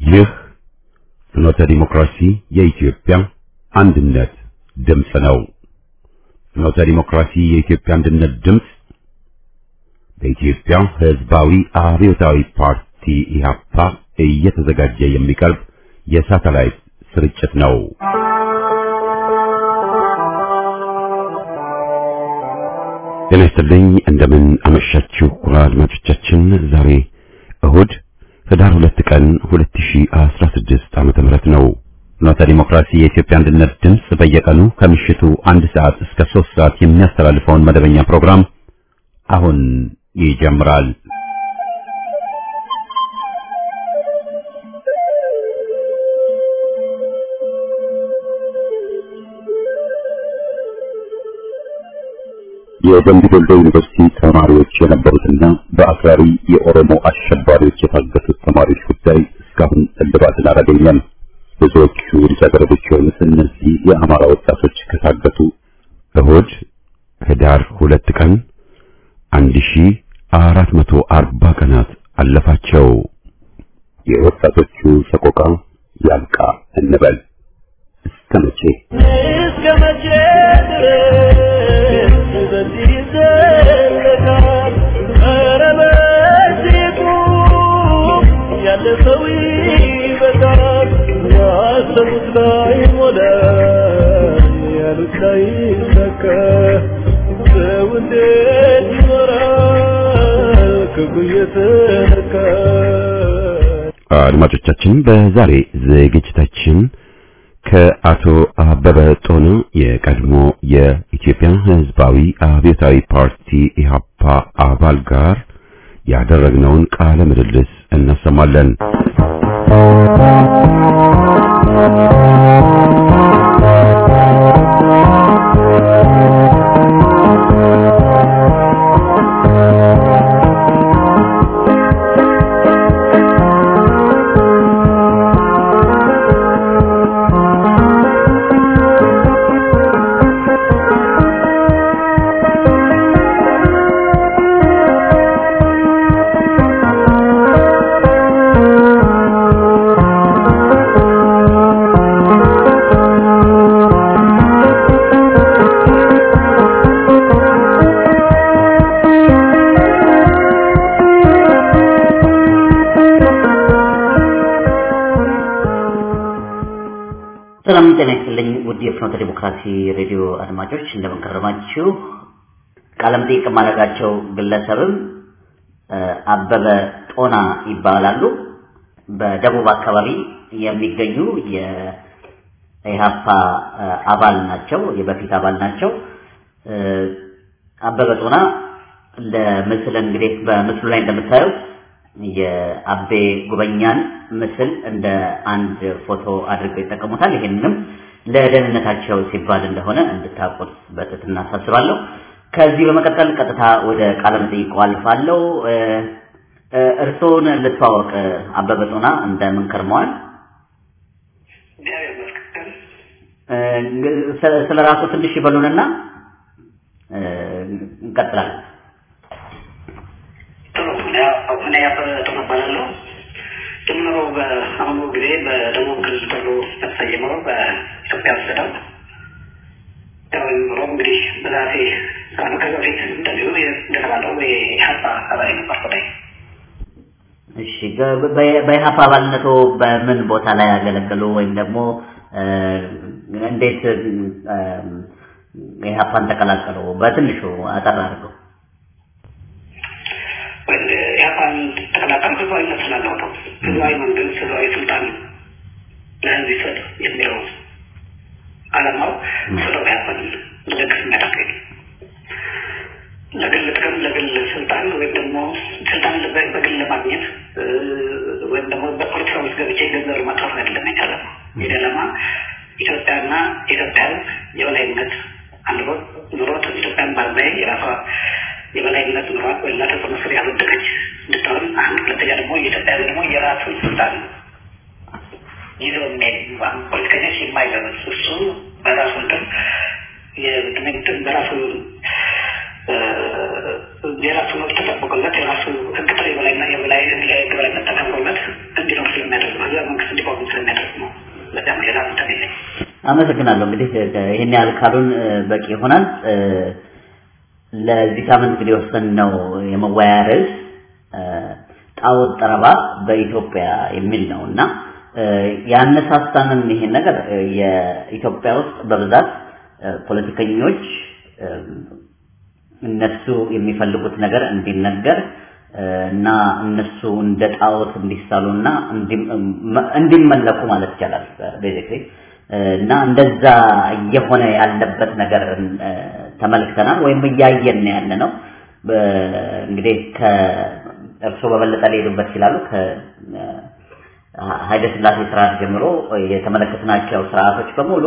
ይህ ፍኖተ ዲሞክራሲ የኢትዮጵያ አንድነት ድምፅ ነው። ፍኖተ ዲሞክራሲ የኢትዮጵያ አንድነት ድምፅ በኢትዮጵያ ሕዝባዊ አብዮታዊ ፓርቲ ኢህአፓ እየተዘጋጀ የሚቀርብ የሳተላይት ስርጭት ነው። ጤና ይስጥልኝ። እንደምን አመሻችሁ አድማጮቻችን። ዛሬ እሁድ ህዳር ሁለት ቀን 2016 ዓመተ ምህረት ነው። ፍኖተ ዲሞክራሲ የኢትዮጵያ አንድነት ድምፅ በየቀኑ ከምሽቱ አንድ ሰዓት እስከ ሶስት ሰዓት የሚያስተላልፈውን መደበኛ ፕሮግራም አሁን ይጀምራል። የደምቢ ዶሎ ዩኒቨርሲቲ ተማሪዎች የነበሩትና በአክራሪ የኦሮሞ አሸባሪዎች የታገቱት ተማሪዎች ጉዳይ እስካሁን እልባትን አላገኘም። ብዙዎቹ ልጃገረዶች የሆኑት እነዚህ የአማራ ወጣቶች ከታገቱ እሁድ ህዳር ሁለት ቀን አንድ ሺ አራት መቶ አርባ ቀናት አለፋቸው። የወጣቶቹ ሰቆቃ ያልቃ እንበል እስከ መቼ እስከ መቼ ድረስ በዚህ ይዘለቃል? ኧረ በዚህ ቁም፣ ያለ ሰው ይበቃል። ያሰቡት ላይ ሞላ፣ ያሉት ላይ ሰካ። ሰው እንዴት ይኖራል ክፉ እየተነካ? አድማጮቻችን በዛሬ ዝግጅታችን ከአቶ አበበ ጦና የቀድሞ የኢትዮጵያ ሕዝባዊ አብዮታዊ ፓርቲ ኢህአፓ አባል ጋር ያደረግነውን ቃለ ምልልስ እናሰማለን። ሰላም ጤና ይስጥልኝ ውድ የፍኖተ ዲሞክራሲ ሬዲዮ አድማጮች እንደምን ከረማችሁ። ቃለ መጠይቅ የማደርጋቸው ግለሰብም እ፣ አበበ ጦና ይባላሉ። በደቡብ አካባቢ የሚገኙ የኢህአፓ እ፣ አባል ናቸው፣ የበፊት አባል ናቸው። እ፣ አበበ ጦና ለምስል እንግዲህ በምስሉ ላይ እንደምታዩት የአቤ ጉበኛን ምስል እንደ አንድ ፎቶ አድርገው ይጠቀሙታል። ይህንንም ለደህንነታቸው ሲባል እንደሆነ እንድታውቁት በትህትና አሳስባለሁ። ከዚህ በመቀጠል ቀጥታ ወደ ቃለ መጠይቁ አልፋለሁ። እ፣ እ፣ እርስዎን ልተዋወቅ። አበበ ጦና እንደምን ከርመዋል? እግዚአብሔር ይመስገን። እ፣ ስለ- ስለ ራሱ ትንሽ ይበሉንና እ፣ እንቀጥላለን። ጥሩ እኔ እኔ አበበ ጦና እባላለሁ። ጀምሮ በአሁኑ ጊዜ በደቡብ ክልል ተብሎ በተሰየመው በኢትዮጵያ አስተዳደር ያው ጀምሮ እንግዲህ በዛቴ ከአመት ከዚህ በፊት እንደዚሁ እንደተባለው የኢህአፓ አባል ነበርኩ ላይ እሺ በ- በ- በኢህአፓ አባልነቶ በምን ቦታ ላይ ያገለገሉ ወይም ደግሞ እ፣ እንዴት እ፣ ኢህአፓን ተቀላቀሉ? በትንሹ አጠር አድርገው። ኢህአፓን ተቀላቀል ህዝባዊ መብት ስላለው ነው። ህዝባዊ መንግስት፣ ህዝባዊ ስልጣን ለህዝብ ይሰጥ የሚለው አላማው ስለው ኢህአፓን ልደግፍ የሚያደርገኝ ለግል ጥቅም ለግል ስልጣን ወይም ደግሞ ስልጣን በ- በግል ለማግኘት እ፣ ወይም ደግሞ በፖለቲካ ውስጥ ገብቼ ገንዘብ ለማጥፋት አይደለም የዓላማ የኔ ዓላማ ኢትዮጵያና የኢትዮጵያ ህዝብ የበላይነት አኑሮት ኑሮት ኢትዮጵያን ባላይ የራሷ የበላይነት ኑሯት በሌላ ተጽዕኖ ስር ያልወደቀች እንድትሆን አንድ ሁለተኛ ደግሞ የኢትዮጵያ ህዝብ ደግሞ የራሱን ስልጣን ይዘው የሚሄድ ፖለቲከኞች የማይገበስ እሱ በራሱ እንትን የትምህርትን በራሱ የራሱ መብት ተጠብቆለት የራሱ ህግ ጥሪ የበላይና የበላይ የህግ በላይነት ተከብሮለት እንዲኖር ስለሚያደርግ ነው። ህዝበ መንግስት አመሰግናለሁ። እንግዲህ ይህን ያህል ካሉን በቂ ይሆናል። ለዚህ ሳምንት እንግዲህ የወሰንነው የመወያያ ርዕስ ጣዖት ጠረባ በኢትዮጵያ የሚል ነው እና ያነሳሳንን ይሄን ነገር የኢትዮጵያ ውስጥ በብዛት ፖለቲከኞች እነሱ የሚፈልጉት ነገር እንዲነገር እና እነሱ እንደ ጣዖት እንዲሳሉና እንዲመለኩ ማለት ይቻላል ቤዚክሊ እና እንደዛ እየሆነ ያለበት ነገር ተመልክተናል ወይም እያየን ያለ ነው። እንግዲህ ከእርሶ በበለጠ ሊሄዱበት ይችላሉ። ከኃይለ ሥላሴ ስርዓት ጀምሮ የተመለከትናቸው ስርዓቶች በሙሉ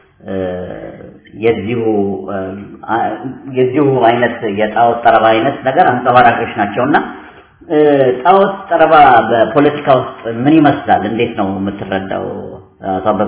የዚሁ የዚሁ አይነት የጣዖት ጠረባ አይነት ነገር አንጸባራቂዎች ናቸውና ጣዖት ጠረባ በፖለቲካ ውስጥ ምን ይመስላል? እንዴት ነው የምትረዳው አቶ አበበ?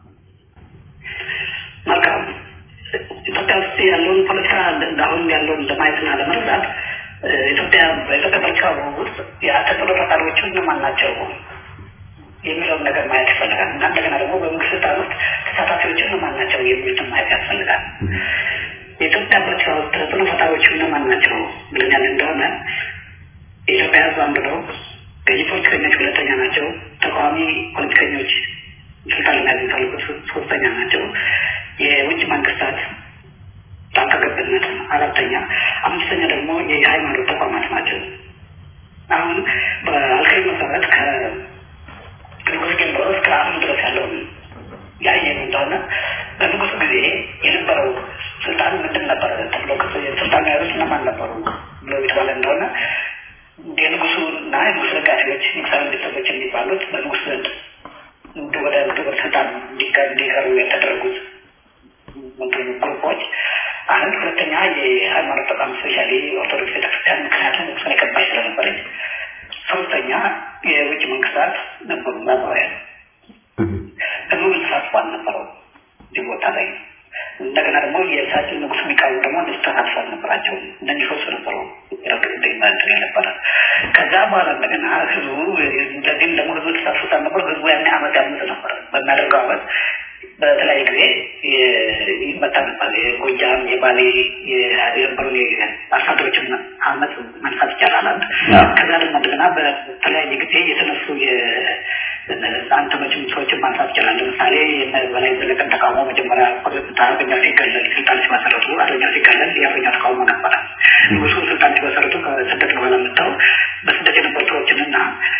መልካም ኢትዮጵያ ውስጥ ያለውን ፖለቲካ አሁን ያለውን ለማየትና ለመረዳት ኢትዮጵያ በኢትዮጵያ ፖለቲካ ውስጥ ተጽዕኖ ፈጣሪዎቹ እነማን ናቸው የሚለውን ነገር ማየት ይፈልጋል እና እንደገና ደግሞ በመንግስት ስልጣን ውስጥ ተሳታፊዎቹ እነማን ናቸው የሚሉትን ማየት ያስፈልጋል። የኢትዮጵያ ፖለቲካ ውስጥ ተጽዕኖ ፈጣሪዎቹ እነማን ናቸው ብለን ያለ እንደሆነ የኢትዮጵያ ሕዝብ አንዱ ነው። ገዢ ፖለቲከኞች ሁለተኛ ናቸው። ተቃዋሚ ፖለቲከኞች ስልጣን ለመያዝ የሚፈልጉት ሶስተኛ ናቸው። የውጭ መንግስታት ጣልቃ ገብነት አራተኛ፣ አምስተኛ ደግሞ የሃይማኖት ተቋማት ናቸው። አሁን በአልካይ መሰረት ከንጉስ ጀምሮ እስከ አሁን ድረስ ያለውን ያየን እንደሆነ በንጉስ ጊዜ የነበረው ስልጣን ምንድን ነበረ ተብሎ ስልጣን ያሉት እነማን ነበሩ ብሎ የተባለ እንደሆነ የንጉሱ እና የንጉስ ደጋፊዎች ንጉሳዊ ቤተሰቦች የሚባሉት በንጉስ ዘንድ ወደ ወደ ስልጣን እንዲቀሩ የተደረጉት ግሩፖች አንድ ሁለተኛ የሃይማኖት ተቋም ስፔሻሊ ኦርቶዶክስ ቤተክርስቲያን ምክንያቱም ንጉሱን የቀባች ስለነበረች ሶስተኛ የውጭ መንግስታት ነበሩ ምዕራባውያን ህዝቡ ተሳትፎ አልነበረው እዚህ ቦታ ላይ እንደገና ደግሞ የእሳቸው ንጉስ የሚቃወሙ ደግሞ እንደሱ ተሳትፎ አልነበራቸው እነዚህ ሶስት ነበሩ እንትን የነበረ ከዛ በኋላ እንደገና ህዝቡ ለዚህም ደግሞ ህዝቡ ተሳትፎ አልነበረ ህዝቡ ያን አመት ያምጥ ነበር በሚያደርገው አመት በተለያየ ጊዜ ይመታ ነበር። የጎጃም፣ የባሌ የነበሩ አርሶ አደሮችን አመት ማንሳት ይቻላል። አንድ ከዛ ደግሞ እንደገና በተለያየ ጊዜ የተነሱ አንተኖችም ሰዎችን ማንሳት ይቻላል። ለምሳሌ በላይ ዘለቀን ተቃውሞ መጀመሪያ አርበኛ ሲገለል ስልጣን ሲመሰረቱ አርበኛ ሲገለል የአርበኛ ተቃውሞ ነበረ። ንጉሱ ስልጣን ሲመሰረቱ ከስደት በኋላ መጥተው በስደት የነበሩ ሰዎችንና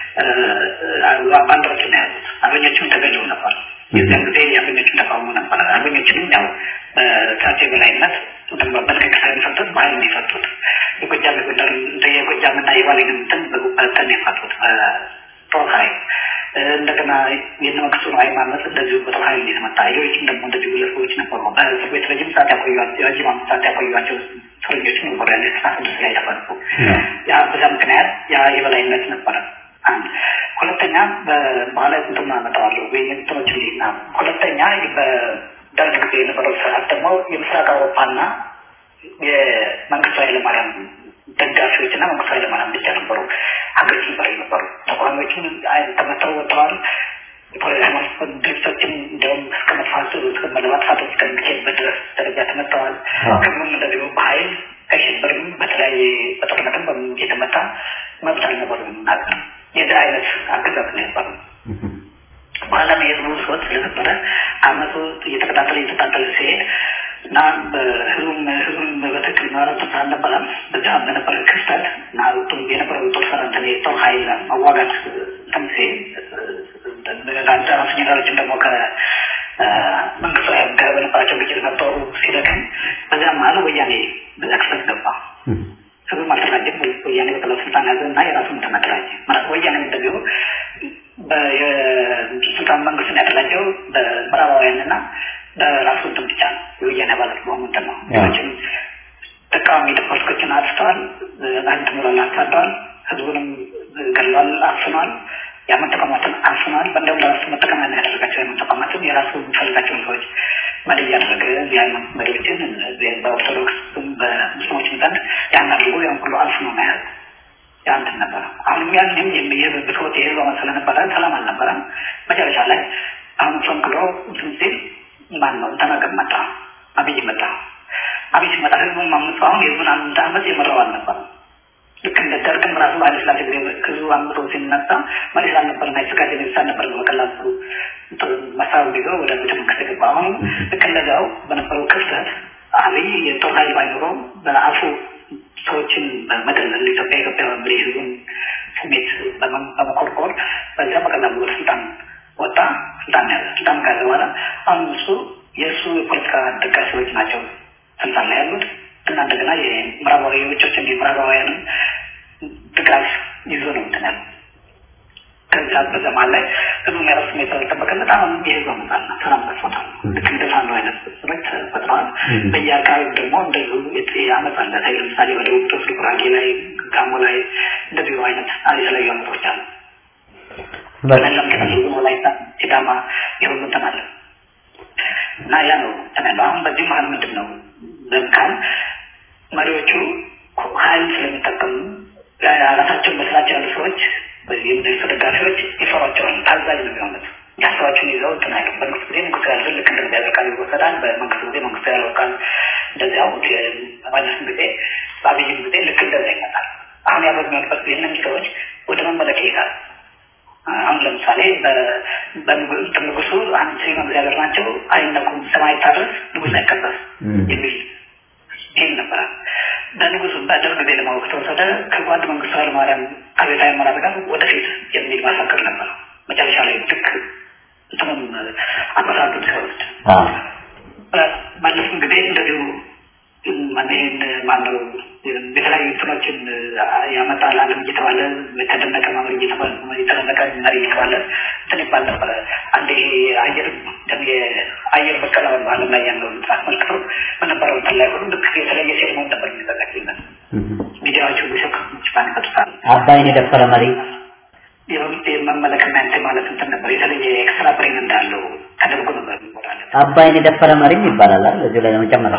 ባንዳዎችን ነው ያሉት። አርበኞችም ተገለው ነበር። የዚያን ጊዜ የአርበኞችን ተቃውሞ ነበረ። አርበኞችንም ያው በእሳቸው የበላይነት በልቀቅ ሳይፈቱት በኃይል ነው የፈቱት። የጎጃም የጎንደር የጎጃምና የባሌን እንትን በተን የፈቱት በጦር ኃይል እንደገና የነመክሱ ነው ሃይማኖት እንደዚሁ በጦር ኃይል ነው የተመታ። ሌሎችም ደግሞ እንደዚሁ ግለሰቦች ነበሩ። በእስር ቤት ረጅም ሰዓት ያቆዩቸው የረጅም አመት ሰዓት ያቆዩቸው እስረኞች ነበሩ። ያለ ስራ ስድስት ላይ ተፈቱ። ያ በዛ ምክንያት ያ የበላይነት ነበረ። አንድ ሁለተኛ በባህላዊ ቁንጥና አመጣዋለሁ ወይ እንትኖች ሊና ሁለተኛ በደርግ ጊዜ የነበረው ስርዓት ደግሞ የምስራቅ አውሮፓና የመንግስቱ ኃይለማርያም ደጋፊዎች እና መንግስቱ ኃይለማርያም ብቻ ነበሩ ሀገሮች ነበር የነበሩ ተቃዋሚዎችም ተመተው ወጥተዋል። ሃይማኖት ድርጅቶችም እንዲያውም እስከ መጥፋት እስከ መለማጥፋት እስከሚካሄድበት ድረስ ደረጃ ተመተዋል። ህዝቡም እንደዚሁ በኃይል ከሽብርም በተለያየ በጦርነትም በምን እየተመታ መብት አልነበረም የምናገር የዚህ አይነት አገዛዝ ነው የነበረው። በኋላም የህዝቡ ሰዎች ስለነበረ አመቱ እየተከታተለ እየተከታተለ ሲሄድ እና ህዝቡም ህዝቡም በትክክል መረቱ አልነበረም። በዛ በነበረ ክስተት እና የነበረው ጦር ሰራንትን የጦር ኃይል መዋጋት እንትን ሲል ራሱ ጀነራሎችም ደግሞ ከመንግስቱ ጋር በነበራቸው ግጭት ነበሩ ሲደክም በዛ መሀል ወያኔ በዛ ክስተት ገባ። ህዝቡም አልተደራጀም። ወያኔ በቀላሉ ስልጣን ያዘ እና የራሱን ተመደራጀ። ማለት ወያኔ እንደዚሁ የስልጣን መንግስትን ያደራጀው በምዕራባውያን እና በራሱ እንትን ብቻ ነው። የወያኔ አባላት በሆኑ እንትን ነው። ሌሎችም ተቃዋሚ ፖለቲኮችን አጥፍተዋል። አንድ ምሮን አሳደዋል። ህዝቡንም ገለዋል፣ አፍኗል። የአመን ተቋማትን አፍኗል። በእንደውም ለራሱ መጠቀሚያ ነው ያደረጋቸው። የአመን ተቋማትን የራሱ የሚፈልጋቸውን ሰዎች መሪ እያደረገ የሃይማኖት መሪዎችን በኦርቶዶክስ በሙስሊሞችም ዘንድ ያን አድርጎ ያን ሁሉ አፍኖ ነው የያዘ። ያንትን ነበረ። አሁንም ያንም የህዝብ ብሶት የህዝብ አመት ስለነበረ ሰላም አልነበረም። መጨረሻ ላይ አሁን ፈንቅሎ እንትን ሲል ማን ነው ተናገር መጣ አብይ መጣ አብይ ሲመጣ ህዝቡን ማምፁ አሁን የህዝቡን አንድ አመት የመራው አልነበረም ልክ እንደ ደርግም ራሱ ኃይለ ሥላሴ ጊዜ ህዝቡ አምጦ ሲነሳ መሪ ስላልነበርና የተዘጋጀ ነገር ስላልነበር በቀላሉ መሳሪያውን ይዞ ወደ ቤተ መንግስት የገባ አሁን ልክ እንደዚያው በነበረው ክፍተት አብይ የጦር ኃይል ባይኖረው በአፉ ሰዎችን በመደለል ኢትዮጵያ ኢትዮጵያ በሚል ህዝቡን ስሜት በመኮርኮር በዚያ በቀላሉ ወደ ስልጣን ወጣ ስልጣን ያዘ ስልጣን ከያዘ በኋላ አሁን እሱ የእሱ የፖለቲካ ደጋፊዎች ናቸው ስልጣን ላይ ያሉት እና እንደገና የምዕራባዊ የውጮች እንዲ ምዕራባውያንም ድጋፍ ይዞ ነው እንትን ያለው ከዛ በዘማን ላይ ህዝቡ የራሱ ሁኔታ ያልጠበቀለት አሁን የህዝብ አመፃና ሰላም ጠፍቶታል። ልክ እንደ ፋኖ አይነት ስሮች ተፈጥረዋል። በየአካባቢው ደግሞ እንደዚሁ አመፅ አለ። ታይ ለምሳሌ ወደ ውጦስ ጉራጌ ላይ፣ ጋሞ ላይ እንደዚሁ አይነት የተለያዩ አመፆች አሉ። በለም ወላይታ፣ ሲዳማ የሁሉ እንትን አለ እና ያ ነው እንትን አሁን በዚህ መሀል ምንድን ነው ለምካል መሪዎቹ ሀይል ስለሚጠቀሙ ራሳቸውን መስራቸው ያሉ ሰዎች የምድሪቱ ደጋፊዎች ይፈሯቸዋል። ታዛዥ ነው የሚሆኑት። ሀሳባቸውን ይዘው እንትን አይሉ በመንግስት ጊዜ መንግስቱ ያለ ልክ እንደዚያ ቃል ይወሰዳል። በመንግስት ጊዜ መንግስቱ ያለው ቃል እንደዚያው በመለስም ጊዜ በአብይም ጊዜ ልክ እንደዚያ ይመጣል። አሁን ያ በሚሆንበት ጊዜ እነዚህ ሰዎች ወደ መመለክ ይሄዳል። አሁን ለምሳሌ በንጉሱ አንድ እግዚአብሔር ናቸው አይነኩም፣ ሰማይ ታድረስ፣ ንጉስ አይቀበስ የሚል ይል ነበረ። በንጉሱ በደርግ ጊዜ ለማወቅ ተወሰደ። ከጓድ መንግስቱ ኃይለማርያም ከቤታዊ አመራር ጋር ወደፊት የሚል ማሳከር ነበር። መጨረሻ ላይ ልክ እንትኑም አመራሩን ሲወስድ መለስም ጊዜ እንደዚሁ ይህን ማነው የተለያዩ እንትኖችን ያመጣል አለም እየተባለ የተደነቀ መሪ እየተባለ የተደነቀ መሪ እየተባለ እንትን ይባል ነበረ። አንድ ይሄ አየር የአየር በቀላ አለም ላይ ያለውን አስመልክቶ በነበረው እንትን ላይ ሁሉ ልክ የተለየ ሴርሞን ነበር የሚዘጋጅለት ሚዲያዎቹ ቢሰክ ሽፋን ይፈጥራል። አባይን የደፈረ መሪ የመመለክና እንትን ማለት እንትን ነበር የተለየ ኤክስትራ ብሬን እንዳለው ተደርጎ ነበር የሚወራለት። አባይን የደፈረ መሪም ይባላል አይደል? እዚሁ ላይ ለመጨመር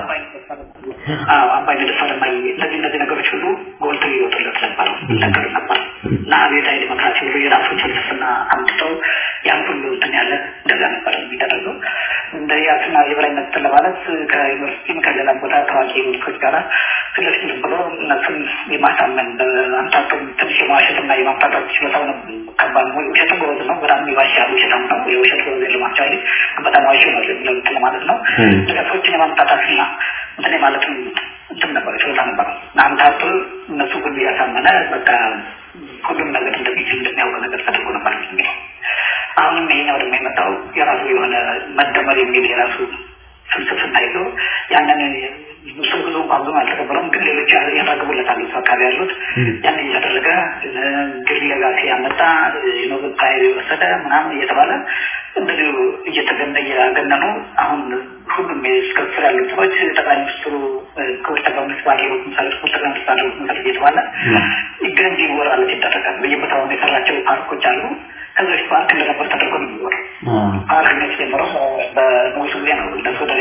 አዎ አባይ ደፈረ መሪ እነዚህ እነዚህ ነገሮች ሁሉ ጎልተው ይወጡለት ነበር ይነገሩ ነበር እና አብዮታዊ ዲሞክራሲ ሁሉ የራሱን ፍልስፍና አምጥተው ያን ሁሉ እንትን ያለ እንደዛ ነበር የሚደረገው። እንደ ያስና የበላይነት ለማለት ከዩኒቨርሲቲም ከሌላ ቦታ ታዋቂ ምልኮች ጋር ፊት ለፊት ብሎ እነሱን የማሳመን በአምታቶ ትንሽ የማዋሸትና የማምታታት ችሎታው ነው። ከባድ ነው። ውሸትም ጎበዝ ነው። በጣም ይዋሻል። ውሸታም ነው። የውሸት ጎበዝ የለማቸው አይደል? በጣም ዋሽ ነው የሚለው እንትን ማለት ነው። ሰዎችን የማምታታትና እንትን ማለትም እንትን ነበር ችሎታ ነበር። አምታቶ እነሱ ሁሉ ያሳመነ በቃ ሁሉም ነገር እንደሚችል እንደሚያውቅ ነገር ተደርጎ ነበር የሚለው አሁንም ይሄኛው ደግሞ የመጣው የራሱ የሆነ መደመር የሚል የራሱ ፍልስፍና ይዞ ያንን ብዙ ብዙ እንኳን ብዙ አልተቀበለውም፣ ግን ሌሎች ያራግቡለታል እሱ አካባቢ ያሉት ያን እያደረገ ግል ሌጋሲ ያመጣ ኖብል ፕራይዝ የወሰደ ምናምን እየተባለ እንደዚሁ እየተገነ እያገነኑ አሁን ሁሉም እስከ ስር ያሉት ሰዎች ጠቅላይ ሚኒስትሩ ክቡር ጠቅላይ ሚኒስትር ባደረጉት ምሳሌ ክቡር ጠቅላይ ሚኒስትር ባደረጉት ምሳሌ እየተባለ ገንቢ ይወራለት ይደረጋል። በየቦታው የሰራቸው ፓርኮች አሉ። ከዚ በፊት ፓርክ እንደነበር ተደርጎ ነው የሚወራው። ፓርክ ነው የተጀመረው በንጉሱ ጊዜ ነው። እነሱ ወደ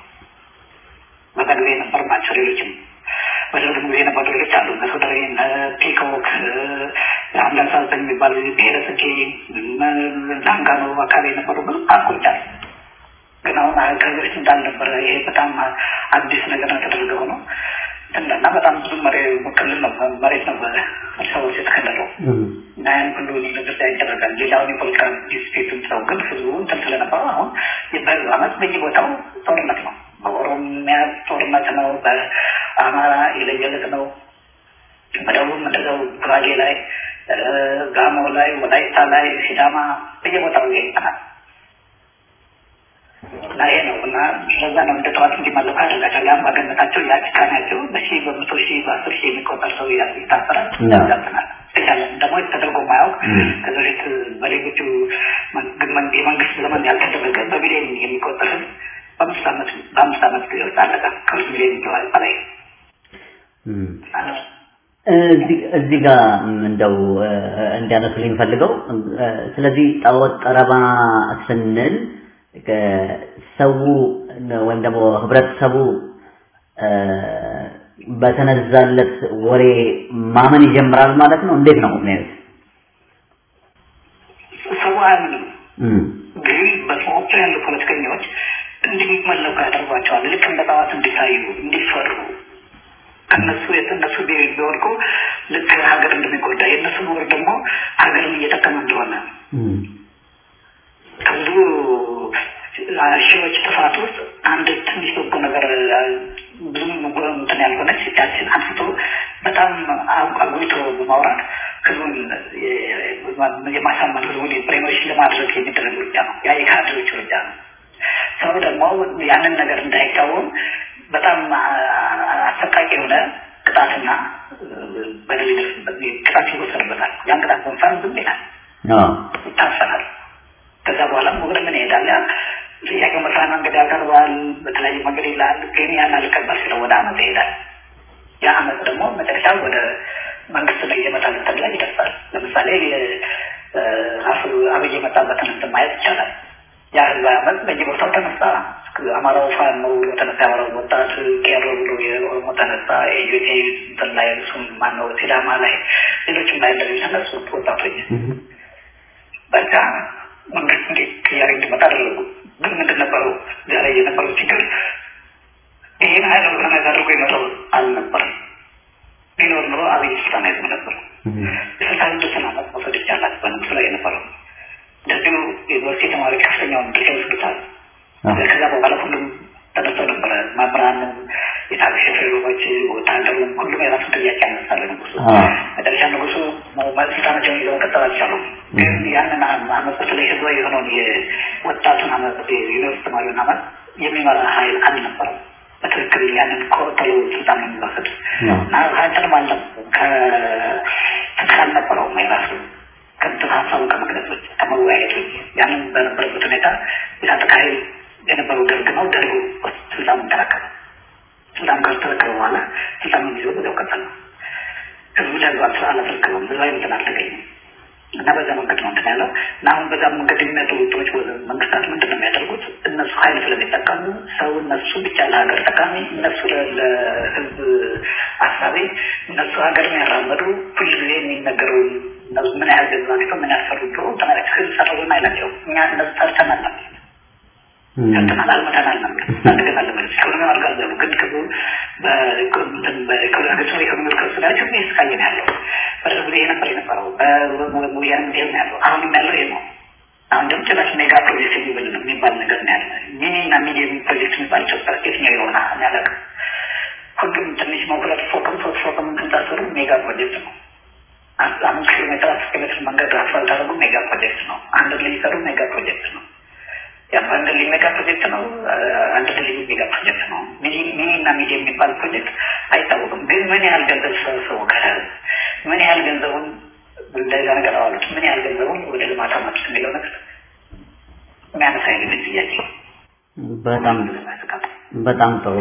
በዛ ጊዜ የነበሩ ናቸው። ሌሎችም በደርግ ጊዜ የነበሩ ሌሎች አሉ። እነሱ ወደ ፒኮክ አንዳንድ ሰዓት የሚባሉ ብሔረ ጽጌ ላንጋኖ አካባቢ የነበሩ ብዙ ፓርኮች አሉ። ግን አሁን ከዚህ በፊት እንዳልነበረ ይሄ በጣም አዲስ ነገር ነው የተደረገው ነው እና በጣም ብዙ ክልል ነው መሬት ነው አዲስ አበባ ውስጥ የተከለለው እና ያን ሁሉ ነገር ይደረጋል። ሌላውን የፖለቲካ ዲስፔቱን ሰው ግን ህዝቡ እንትን ስለነበረው አሁን በህዝብ አመት በየቦታው ጦርነት ነው። በኦሮሚያ ጦርነት ነው። በአማራ የለየለት ነው። በደቡብ እንደዛው ጉራጌ ላይ፣ ጋሞ ላይ፣ ወላይታ ላይ፣ ሲዳማ በየቦታው ይሄናል። እና ይሄ ነው እና ለዛ ነው እንደ ጠዋት እንዲመለኩ ያደርጋቸው የአምባገነታቸው የአጭካናቸው በሺህ በመቶ ሺህ በአስር ሺህ የሚቆጠር ሰው ይታሰራል ያዛብናል ተቻለ ደግሞ ተደርጎ ማያውቅ ከዚ በፊት በሌሎቹ የመንግስት ዘመን ያልተደረገ በሚሊዮን የሚቆጠር ህዝብ በአምስት ዓመት በአምስት ዓመት ጊዜ ውስጥ አለቀ ከሁለት ሚሊዮን ይገባል በላይ እዚህ ጋር እንደው እንዲያነሱልኝ ፈልገው ስለዚህ ጣዖት ጠረባ ስንል ሰው ወይም ደግሞ ህብረተሰቡ በተነዛለት ወሬ ማመን ይጀምራል ማለት ነው። እንዴት ነው የሚያዩት? ሰው አያምንም። ግን በሰዎቹ ያሉ ፖለቲከኞች እንዲመለኩ ያደርጓቸዋል። ልክ እንደ ጣዖት እንዲታዩ፣ እንዲፈሩ ከነሱ እነሱ ቢወድቁ ልክ ሀገር እንደሚጎዳ የእነሱ መውረድ ደግሞ ሀገርን እየጠቀመ እንደሆነ ከብዙ ሺዎች ጥፋት ውስጥ አንድ ትንሽ በጎ ነገር ብዙም እንትን ያልሆነች ያችን አንስቶ በጣም አጉልቶ በማውራት ህዝቡን የማሳመን ህዝቡን ፕሬሞሽን ለማድረግ የሚደረግ እርምጃ ነው። ያ የካድሬዎች እርምጃ ነው። ሰው ደግሞ ያንን ነገር እንዳይቃወም በጣም አሰቃቂ የሆነ ቅጣትና በደል ይደርስበት ቅጣት ይወሰድበታል። ያን ቅጣት በንፋን ዝም ይላል፣ ይታፈናል። ከዛ በኋላም ወደ ምን ይሄዳል? ያ ጥያቄ መስሪያ መንገድ ያቀርባል፣ በተለያየ መንገድ ይላል። ግን ያን አልቀበል ሲለው ወደ አመት ይሄዳል። ያ አመት ደግሞ መጨረሻ ወደ መንግስት ላይ የመጣል እንትን ላይ ይደርሳል። ለምሳሌ ራሱ አብይ የመጣበትን እንትን ማየት ይቻላል። ያ ህዝብ አመት በየቦታው ተነሳ። አማራው ፋኖ ብሎ ተነሳ፣ የአማራው ወጣት ቄሮ ብሎ የኦሮሞ ተነሳ፣ የኢዮቴ እንትን ላይ እሱም ማነው ሲዳማ ላይ ሌሎችም ላይ እንደዚህ ተነሱ ወጣቶች በቃ መንግስት እንዴት ቅያሬ እንዲመጣ አደረጉ። ግን ምንድን ነበረው ዛሬ የነበረው ችግር ይህን ሀይል ኦርጋናይዝ አድርጎ የመጣው አልነበረም። ቢኖር ኑሮ አብይ ስልጣን አይዝም ነበር። የስልጣን ስድስትን አመት መውሰድ ይቻላል በንጉስ ላይ የነበረው እንደዚሁ ዩኒቨርሲቲ ተማሪዎች ከፍተኛውን ድርሻ ይወስዱታል። ከዛ በኋላ ሁሉም ተነስተው ነበረ። መምህራንም፣ የታክሲ ሾፌሮች፣ ወታደሩም ሁሉም የራሱ ጥያቄ ያነሳለ ንጉሱ። መጨረሻ ንጉሱ ስልጣናቸውን ይዘው መቀጠል አልቻሉም። ግን ያንን አመፅ በተለይ ህዝባዊ የሆነውን የወጣቱን አመፅ የዩኒቨርሲቲ ተማሪውን አመፅ የሚመራ ሀይል አልነበረም። በትክክል ያንን ኮተሎ ስልጣን የሚወስድ እና ሀይልም አለ ከፍቅር አልነበረውም የራሱ ከንትን ሀሳቡን ከመግለጾች ከመወያየቶች ያንን በነበረበት ሁኔታ የታጠቀ ኃይል የነበረው ደርግ ነው። ደርግ ስልጣኑን ተረከበ። ስልጣኑ ከተረከበ በኋላ ስልጣኑን ይዞ በዚያው ቀጠለ ነው። ህዝቡ ለህዝብ አላስረከበም። ህዝባዊ እንትን አልተገኘም እና በዛ መንገድ ነው እንትን ያለው እና አሁን በዛ መንገድ የሚመጡ ውጥሮች መንግስታት ምንድን ነው የሚያደርጉት? እነሱ ኃይል ስለሚጠቀሙ ሰው እነሱ ብቻ ለሀገር ጠቃሚ፣ እነሱ ለህዝብ አሳቢ፣ እነሱ ሀገር የሚያራመዱ ሁልጊዜ የሚነገረውን ምን ያህል ገዛ ናቸው ምን ያህል ሰሩ ብሎ ተመለክ ህዝብ ሰሩን አይላቸው እኛ እነዚህ ሰርተናል ነው ሰርተናል አልመተናል ነው አድገናል ነው ኢኮኖሚ አልጋዘሉ ግን ክቡ በገጽ ኢኮኖሚ ከሱ ላይ ችግር እየተካየ ነው ያለው በደርግ ጊዜ ነበር የነበረው በወያኔ ጊዜ ነው ያለው አሁንም ያለው ይሄ ነው አሁን ደግሞ ጭራሽ ሜጋ ፕሮጀክት የሚብል የሚባል ነገር ነው ያለ ሚኒ እና ሚዲየም ፕሮጀክት የሚባል ኢትዮጵያ የትኛው የሆነ ያለቅ ሁሉም ትንሽ መኩረት ፎቅም ሶስት ፎቅም ክንታሰሩ ሜጋ ፕሮጀክት ነው አምስት ኪሎ ሜትር አስር ኪሎ ሜትር መንገድ አስፋልት አድርጉ ሜጋ ፕሮጀክት ነው። አንድ ድልድይ ሰሩ ሜጋ ፕሮጀክት ነው። አንድ ድልድይ ሜጋ ፕሮጀክት ነው። አንድ ድልድይ ሜጋ ፕሮጀክት ነው። ሚኒ እና ሚዲየም የሚባል ፕሮጀክት አይታወቅም። ግን ምን ያህል ገንዘብ ሰበሰቡ ከህዝብ ምን ያህል ገንዘቡን እንደዛ ነገር አዋሉት፣ ምን ያህል ገንዘቡን ወደ ልማት አመጡት የሚለው ነገር የሚያነሳ አይነት ጥያቄ በጣም በጣም ጥሩ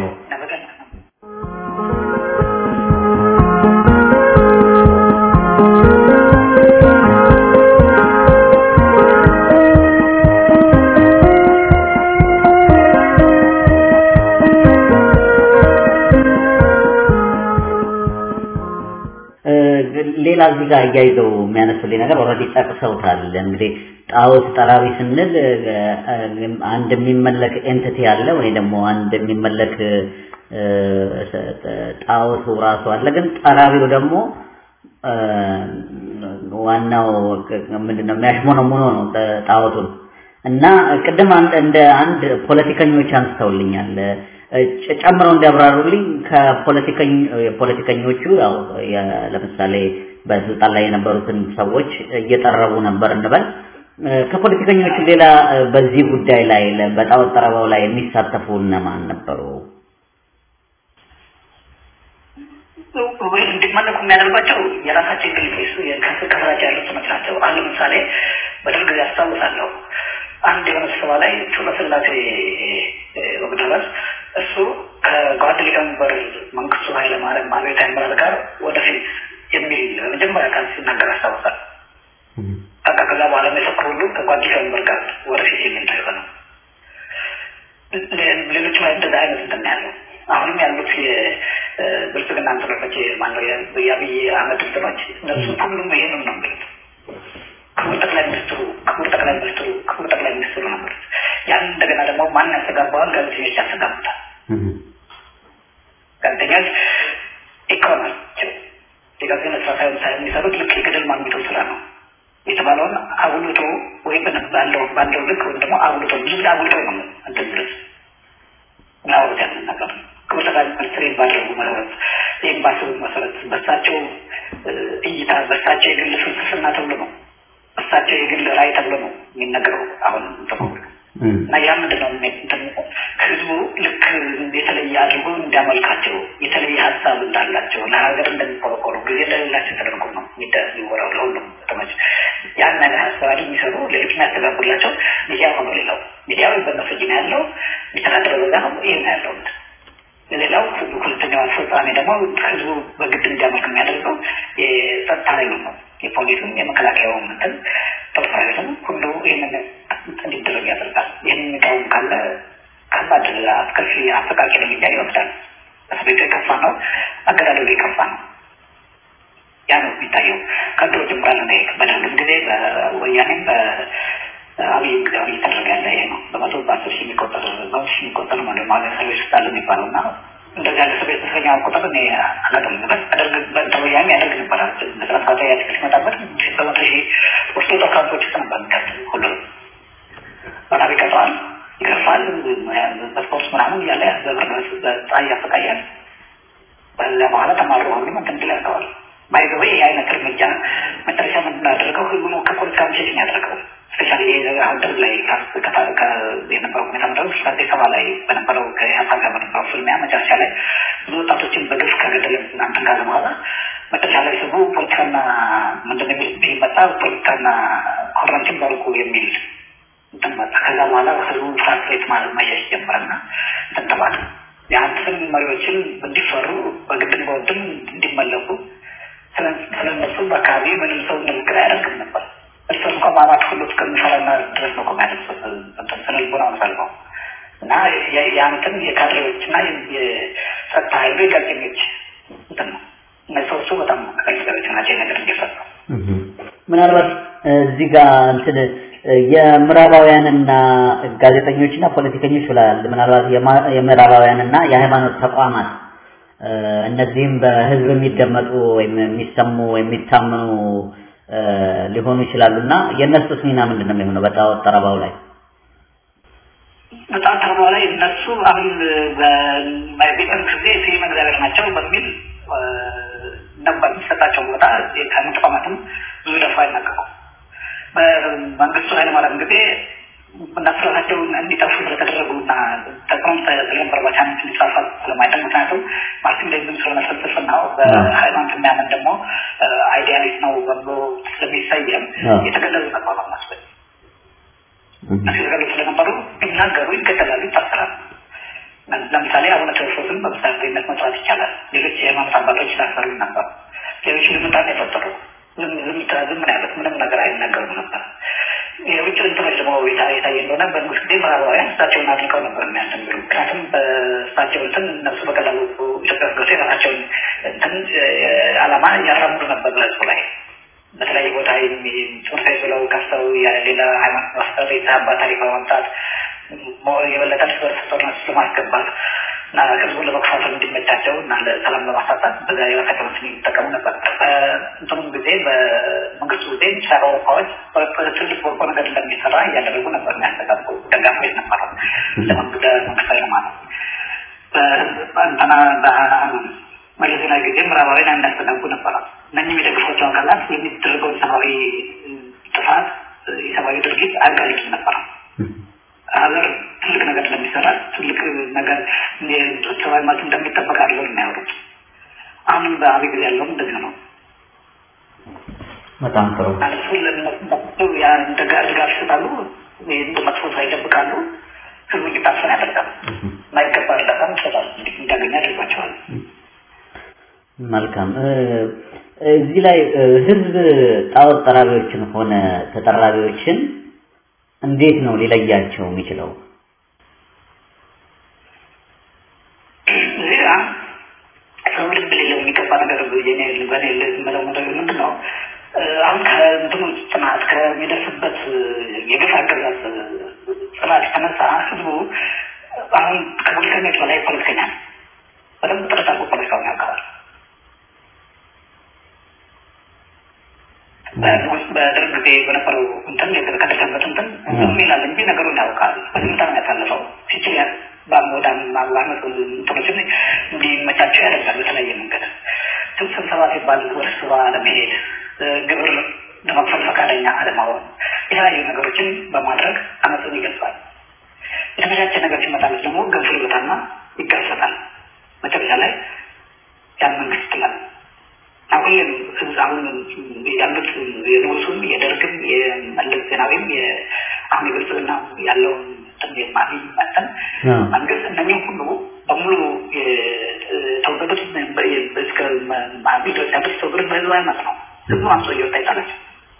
ሌላ እዚህ ጋር እያይዘው የሚያነሱልኝ ነገር ኦልሬዲ ጠቅሰውታል። እንግዲህ ጣዖት ጠራቢ ስንል አንድ የሚመለክ ኤንቲቲ አለ ወይ ደግሞ አንድ የሚመለክ ጣዖቱ ራሱ አለ። ግን ጠራቢው ደግሞ ዋናው ምንድነው የሚያሽሞነሙኖ ነው ጣዖቱን እና ቅድም እንደ አንድ ፖለቲከኞች አንስተውልኛል ጨምረው እንዲያብራሩልኝ ከፖለቲከኞቹ ያው ለምሳሌ በስልጣን ላይ የነበሩትን ሰዎች እየጠረቡ ነበር እንበል። ከፖለቲከኞቹ ሌላ በዚህ ጉዳይ ላይ በጣዖት ጠረባው ላይ የሚሳተፉ እነማን ነበሩ? ወይ እንዲመለኩ የሚያደርጓቸው የራሳቸው እንግሊዝ ከስራቸው ያሉት ትምህርት ናቸው። አሁን ለምሳሌ በደርግ ጊዜ አስታውሳለሁ አንድ የሆነ ስብሰባ ላይ ጩለ ስላሴ ወግደረስ እሱ ከጓድ ሊቀመንበር መንግስቱ ኃይለማርያም አብዮታዊ ምራት ጋር ወደፊት የሚል መጀመሪያ ቃል ሲናገር አስታውሳል። በቃ ከዛ በኋላ የሰክሩ ሁሉ ከጓድ ሊቀመንበር ጋር ወደፊት የሚል ነው የሆነው። ሌሎች ላይ እንደዛ አይነት እንትን ያለው አሁንም ያሉት የብልጽግና እንትኖች ማነው የአብይ አህመድ እንትኖች እነሱ ሁሉም ይሄንን ነው የሚሉት። ክቡር ጠቅላይ ሚኒስትሩ ክቡር ጠቅላይ ሚኒስትሩ ክቡር ጠቅላይ ሚኒስትሩ ነው የሚሉት። ያን እንደገና ደግሞ ማን ያስተጋባዋል? ጋዜጠኞች ያስተጋቡታል። ጋዜጠኞች ኢኮኖሚቸው የጋዜጠኞች ስራ ሳይሆን ሳይሆን የሚሰሩት ልክ የገደል ማሚቶ ስራ ነው የተባለውን አጉልቶ ወይም ባለው ባለው ልክ ወይም ደግሞ አጉልቶ ብዙ ጊዜ አጉልቶ ነው እንትን ድረስ ምናወሩት ያንን ነገር ክቡር ጠቅላይ ሚኒስትር ባደረጉ መሰረት ይህም ባሰቡት መሰረት በሳቸው እይታ በሳቸው የግል ፍልስፍና ተብሎ ነው በሳቸው የግል ራዕይ ተብሎ ነው የሚነገረው አሁን ተቆብሎ እና ያ ምንድን ነው ህዝቡ ልክ የተለየ አድርጎ እንዲያመልካቸው የተለየ ሀሳብ እንዳላቸው ለሀገር እንደሚቆረቆሩ ጊዜ እንደሌላቸው ተደርጎ ነው የሚወራው ለሁሉም ከተሞች ያን አይነት ሀሳብ የሚሰሩ ሌሎች የሚያስተጋቡላቸው ሚዲያ ሆኖ ሌላው ሚዲያው በነሱ እጅ ነው ያለው የሚተዳደረው በዛ ነው ይህን ያለው ሌላው ሁለተኛው አስፈጻሚ ደግሞ ህዝቡ በግድ እንዲያመልክ የሚያደርገው የጸጥታ ኃይሉ ነው የፖሊሱም የመከላከያውም እንትን ጦር ሰራዊቱም ሁሉ ይህንን እንዲደረግ ያደርጋል። ይህን የሚቃወም ካለ ከባድ አስከፊ አሰቃቂ እርምጃ ይወስዳል። እስር ቤቱ የከፋ ነው፣ አገዳደሉ የከፋ ነው። ያ ነው የሚታየው። ከድሮ ጀምራል ነው በደርግም ጊዜ በወያኔም በአብይ ጊዜ እየተደረገ ያለ ይሄ ነው። በመቶ በአስር ሺህ የሚቆጠር በመቶ ሺህ የሚቆጠር ማለት ማለት እስር ቤት ውስጥ አለ የሚባለው እና እንደዚህ ያለ እስር ቤት እስረኛ ቁጥር እኔ አላውቅም። አደርግ በወያኔ ያደርግ ነበረ መስራት ካታ ያትክል ሲመጣበት በመቶ ሺህ ውስጡ ጦር ካምፖች ውስጥ ነበር የሚከት ሁሉ በጣም ይቀጠዋል፣ ይገርፋል፣ በስፖርት ምናምን እያለ በብርድ በፀሐይ ያሰቃያል። በዛ በኋላ ተማሩ ሁሉም እንትን ድል ያደርገዋል። ባይዘወ ይህ አይነት እርምጃ መጨረሻ ምንድን ያደረገው ህዝቡ ከፖለቲካ ምሽሽን ያደረገው ስፔሻሊ አሁን ደርግ ላይ የነበረው ሁኔታ ምንድነው አዲስ አበባ ላይ በነበረው ከኢህአፓ ጋር በነበረው ፍልሚያ መጨረሻ ላይ ብዙ ወጣቶችን በግፍ ከገደለ እናንተን ካለ በኋላ መጨረሻ ላይ ህዝቡ ፖለቲካና ምንድን የሚል ቢመጣ ፖለቲካና ኮረንቲን በርቁ የሚል እንትን መጣ። ከዛ በኋላ ህዝቡ ፍራስትሬት ማለት መሸሽ ጀመረና እንትን ተባለ። የአንተን መሪዎችን እንዲፈሩ በግድም በወድም እንዲመለኩ ስለነሱ በአካባቢ ምንም ሰው ንግግር አያደርግም ነበር። እርስ እንኳ ማማት ሁሉ እስከሚፈራና ድረስ ነው ከሚያደርሱት ስነ ልቦና ሰልፈው እና የአንተን የካድሬዎችና የጸጥታ ኃይሉ የጋዜጠኞች እንትን ነው። እነዚህ ሰዎቹ በጣም ጋዜጠኞች ናቸው ነገር እንዲፈጸም ምናልባት እዚህ ጋር እንትን የምዕራባውያንና ጋዜጠኞችና ፖለቲከኞች ብላል። ምናልባት የምዕራባውያንና የሃይማኖት ተቋማት እነዚህም በህዝብ የሚደመጡ ወይም የሚሰሙ የሚታመኑ ሊሆኑ ይችላሉ እና የእነሱስ ሚና ምንድን ነው የሚሆነው በጣዖት ጠረባው ላይ? በጣም ተርባው ላይ እነሱ አሁን በቤተ ጊዜ ስም እግዚአብሔር ናቸው በሚል ነበር የሚሰጣቸው ቦታ ከሃይማኖት ተቋማትም ብዙ ደፋ አይናቀቁ በመንግስቱ ኃይለማርያም ጊዜ እነሱ ራሳቸው እንዲጠፉ ስለተደረጉ እና ተጽዕኖ ስለነበረባቸው ሃይማኖት እንዲስፋፋ ስለማይጠቅ ምክንያቱም ማርቲን ሌኒን ስለሆነ ፍልስፍናው በሃይማኖት የሚያምን ደግሞ አይዲያሊስት ነው በብሎ ስለሚሰየም የተገለሉ ነበር ማስበል እነሱ የተገለሉ ስለነበሩ ቢናገሩ ይገደላሉ፣ ይታሰራሉ። ለምሳሌ አቡነ ቴዎፍሎስን በምሳሌነት መጥራት ይቻላል። ሌሎች የሃይማኖት አባቶች ታሰሩ ነበር። ሌሎች ልምጣን የፈጠሩ ዝም ዝም ዝም ነው ያሉት። ምንም ነገር አይናገሩም ነበር። የውጭ እንትኖች ደግሞ የታየ እንደሆነ በንጉስ ጊዜ ምዕራባውያን እሳቸውን አድንቀው ነበር የሚያስተምሩ። ምክንያቱም በእሳቸው እንትን እነሱ በቀላሉ ኢትዮጵያ ውስጥ ገብተው የራሳቸውን እንትን ዓላማ እያራምዱ ነበር በህዝቡ ላይ በተለያየ ቦታ ትምህርት ቤት ብለው ከፍተው ሌላ ሃይማኖት ማስጠር የተዛባ ታሪክ በማምጣት የበለጠ እርስ በርስ ጦርነት ለማስገባት እና ህዝቡን ለመክፋፈል እንዲመቻቸው እና ለሰላም ለማሳጣት በዛ የራሳቸው ምስል የሚጠቀሙ ነበር። እንትኑም ጊዜ በመንግስቱ ጊዜ ምስራቅ አውሮፓዎች ትልቅ በጎ ነገር እንደሚሰራ እያደረጉ ነበር የሚያስተጋቡ ደጋፊዎች ነበሩ ለመንግስታዊ ለማለት እንትና መለስ ዜናዊ ጊዜ ምዕራባውያን የሚያስተጋቡ ነበረ። እነኝም የደግፏቸው አካላት የሚደረገውን ሰብአዊ ጥፋት የሰብአዊ ድርጊት አያጋልጡም ነበረ። ሀገር ትልቅ ነገር እንደሚሰራ ትልቅ ነገር ሰብአዊ መብት እንደሚጠበቅ አድርገው የሚያወሩት አሁንም በአብይ ጊዜ ያለውም እንደዚህ ነው። በጣም ጥሩ። እሱ ለነሱ ድጋፍ ይሰጣሉ፣ እንደ መጥፎ ስራ ይደብቃሉ፣ ህዝቡ እንዲታፈን ያደርጋሉ። የማይገባ እርዳታም ይሰጣሉ፣ እንዲያገኙ ያደርጓቸዋል። መልካም። እዚህ ላይ ህዝብ ጣዖት ጠራቢዎችን ሆነ ተጠራቢዎችን እንዴት ነው ሊለያቸው የሚችለው? እዚህ ጋር ሰው ልብ ሌለው የሚገባ ነገር የኔ በኔ የምለው ነገር ምንድን ነው? አሁን ከእንትኑ ጥናት ከሚደርስበት የግፍ አገዛዝ ጽናት ስርዓት የተነሳ ህዝቡ አሁን ከፖለቲከኞች በላይ ፖለቲከኛ ነው። በደንብ ጥረት አድርጎ ፖለቲካውን ያውቀዋል። በደርግ ጊዜ በነበረው እንትን የተከተተበት እንትን ዝም ይላል እንጂ ነገሩን ያውቃል። በዝምታ ነው ያሳለፈው። ሲችል በአሞዳም ማዋመት እንትኖችን እንዲመቻቸው ያደርጋል በተለያየ መንገድ። ስብሰባ ሲባል ወደ ስብሰባ ለመሄድ ግብር ለመክፈል ፈቃደኛ አለመሆን፣ የተለያዩ ነገሮችን በማድረግ አመፅን ይገልጻል። የተመቻቸ ነገር ሲመጣለት ደግሞ ገንፎ ይወጣና ይጋሰጣል። መጨረሻ ላይ ያን መንግስት ይጥላል። አሁንም አሁን ያሉት የንጉሱም የደርግም የመለስ ዜናዊም አሁን የብልጽግና ያለውን ማሚ መጠን መንግስት እነኚህ ሁሉ በሙሉ የተወገዱት እስከ ኢትዮጵያ ድረስ የተወገዱት በህዝባዊ መት ነው። ህዝቡ አምሶ እየወጣ ይጣላቸው።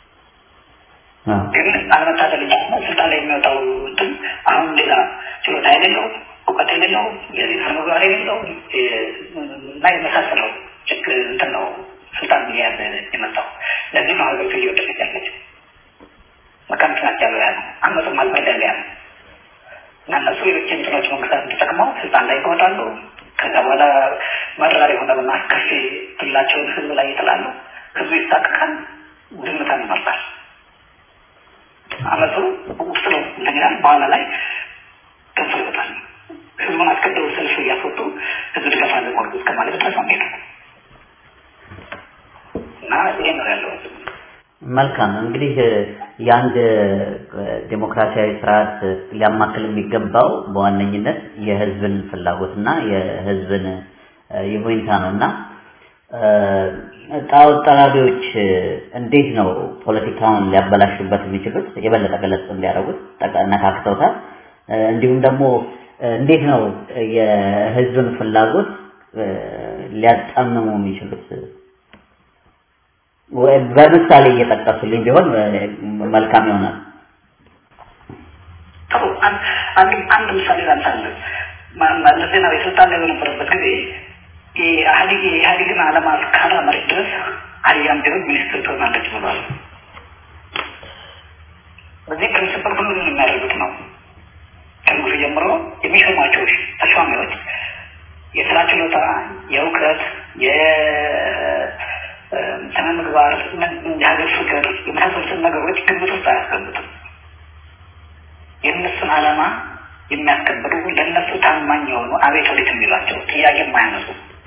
ግን አለመታደል ስልጣን ላይ የሚወጣው እንትን አሁን ሌላ ችሎታ የሌለው እውቀት የሌለው የስነ ምግባር የሌለው እና የመሳሰለው ችግር እንትን ነው ስልጣን እየያዘ የመጣው። ለዚህ ነው ሀገሪቱ እየወደቀች ያለችው። መቀንት ናቸው ያለው ያለ አመፁም አልበደል ያለ እና እነሱ ሌሎች እንትኖች መንግስታት ተጠቅመው ስልጣን ላይ ይወጣሉ። ከዛ በኋላ መራር የሆነና አስከፊ ትላቸውን ህዝብ ላይ ይጥላሉ። ህዝቡ ይሳቀቃል፣ ዝምታን ይመርጣል። አመፁ ውስጥ ነው እንትን ይላል። በኋላ ላይ ገንፎ ይወጣል። ህዝቡን አስገድደው ሰልፍ እያስወጡ ህዝብ ድጋፍ አለ ቆርጡ እስከ ማለት ድረስ ነው ሄዱ እና ይሄ ነው ያለው። መልካም እንግዲህ የአንድ ዴሞክራሲያዊ ስርዓት ሊያማክል የሚገባው በዋነኝነት የህዝብን ፍላጎትና የህዝብን ይሁንታ ነው እና ጣዖት ጠራቢዎች እንዴት ነው ፖለቲካውን ሊያበላሹበት የሚችሉት? የበለጠ ገለጽ እንዲያደርጉት ነካክተውታል። እንዲሁም ደግሞ እንዴት ነው የህዝብን ፍላጎት ሊያጣምሙ የሚችሉት? በምሳሌ እየጠቀሱልኝ ቢሆን መልካም ይሆናል። ጥሩ አንድ አንድ ምሳሌ ላንሳለን። መለስ ዜናዊ ስልጣን ላይ በነበረበት ጊዜ የኢህአዴግ የኢህአዴግን ዓላማ እስካላመረች ድረስ አልያም ቢሆን ሚኒስትር ትሆናለች ብሏል። በዚህ ፕሪንስፕል ሁሉንም የሚያደርጉት ነው። ከንጉሱ ጀምሮ የሚሾሟቸው ተሿሚዎች የስራ ችሎታ፣ የእውቀት፣ የስነ ምግባር፣ የሀገር ፍቅር የመሳሰሉትን ነገሮች ግምት ውስጥ አያስገቡትም። የእነሱን ዓላማ የሚያስከብሩ ለእነሱ ታማኝ የሆኑ አቤት ወዴት የሚሏቸው ጥያቄ የማያነሱ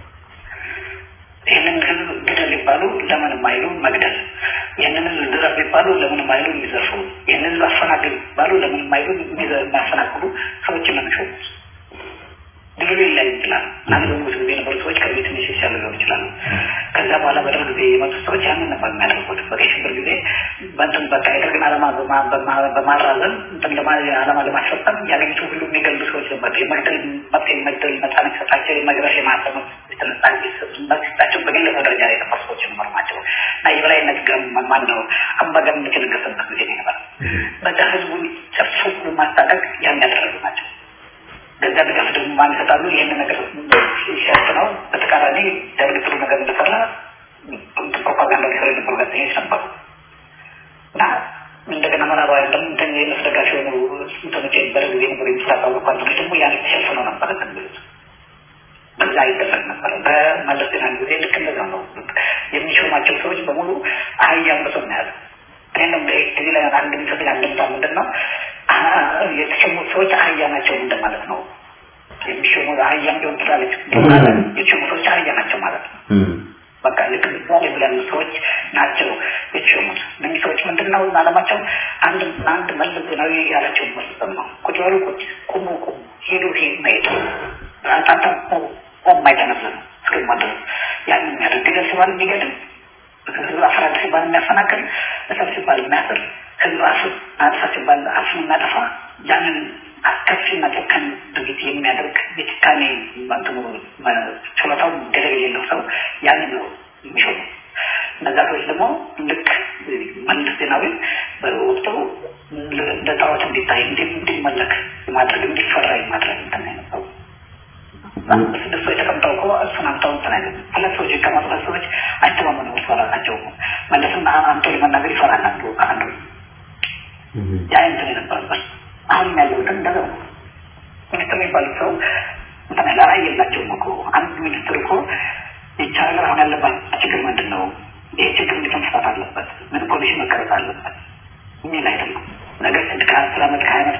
ይህንን ህዝብ ግደል ሊባሉ ለምን የማይሉ መግደል፣ ይህንን ህዝብ ዝረፍ ሊባሉ ለምን የማይሉ የሚዘርፉ፣ ይህንን ህዝብ አፈናቅል ሊባሉ ለምን የማይሉ የሚያፈናቅሉ ሰዎችን ነው የሚሾሙት። ድሉ ላይ ይችላል። አንድ በንጉስ ጊዜ የነበሩ ሰዎች ከዚህ ትንሽ ይሻሉ ሊሆኑ ይችላሉ። ከዛ በኋላ በደርግ ጊዜ የመጡ ሰዎች ያንን ነበር የሚያደርጉት። በቀይ ሽብር ጊዜ በንትን በቃ የደርግን ዓላማ በማራዘም እንትን ዓላማ ለማስፈጸም ያገኙት ሁሉ የሚገሉ ሰዎች ነበር። የመግደል መብት የመግደል ነጻነት ሰጣቸው፣ የመግረፍ የማሰብ ነጻነት ሲሰጣቸው በግለሰብ ደረጃ ላይ የነበሩ ሰዎች ነበሩ ናቸው እና የበላይነት ማን ነው አምባገነንነት የነገሰበት ጊዜ ነበር። በዛ ህዝቡን ጨፍሶ ማስታጠቅ ያን ያደረጉ ናቸው። ገዛ ድጋፍ ደግሞ ማን ይሰጣሉ? ይህን ነገር ሲሸጥ ነው። በተቃራኒ ደርግ ጥሩ ነገር እንደሰራ ፕሮፓጋንዳ ሊሰሩ የነበሩ ጋዜጠኞች ነበሩ እና እንደገና ምዕራባውያን ደግሞ እንትን የእነሱ ደጋፊ የሆኑ እንትኖች በደርግ ጊዜ ነበሩ የምስራቅ አውሮፓ እንትኖች ደግሞ ያን ተሸፍነው ነበረ ትንብሉት በዛ ይደረግ ነበረ። በመለስ ዜናዊ ጊዜ ልክ እንደዛ ነው። የሚሾማቸው ሰዎች በሙሉ አህያ አንበሶ ነው ያሉ። እኔም እዚህ ላይ አንድ የሚሰጠኝ አንድምታ ምንድን ነው የተሾሙት ሰዎች አህያ ናቸው እንደማለት ነው። የሚሾሙ አህያም ሊሆን ትላለች። የተሾሙ ሰዎች አህያ ናቸው ማለት ነው። በቃ ልክ ምሳሌ ብለን ሰዎች ናቸው የተሾሙት። እነዚህ ሰዎች ምንድን ነው አለማቸው? አንድ አንድ መለስ ዜናዊ ያላቸውን መስጠት ነው። ቁጭ በሉ ቁጭ፣ ቁሙ ቁሙ፣ ሄዱ ሄድ መሄድ አንታንተ ቆም አይተነፍስም እስከማ ድረስ ያን የሚያደርግ ግደል ሲባል የሚገድል ህዝብ አፈራድ ሲባል የሚያፈናቅል እሰብ ሲባል የሚያስር ህዝብ አፍ አጥፋ ሲባል አፍን የሚያጠፋ ያንን አስከፊና ጨካኝ ድርጊት የሚያደርግ የጭካኔ እንትኑ ችሎታው ገደብ የሌለው ሰው ያንን ነው የሚሾሙ። እነዛ ሰዎች ደግሞ ልክ መለስ ዜናዊ በወቅቱ እንደ ጣዖት እንዲታይ እንዲመለክ ማድረግ እንዲፈራ ማድረግ እንትን ነበሩ። ስድስት ሰዎች ተቀምጠው እኮ እሱን አምተው እንትን አይደለም። ሁለት ሰዎች ከመጡ ሁለት ሰዎች አይተማመኑ እርስ በራሳቸው መለስም አምተው ለመናገር ይፈራል አንዱ ከአንዱ ያ እንትን የነበረበት አሁን ያለው ግን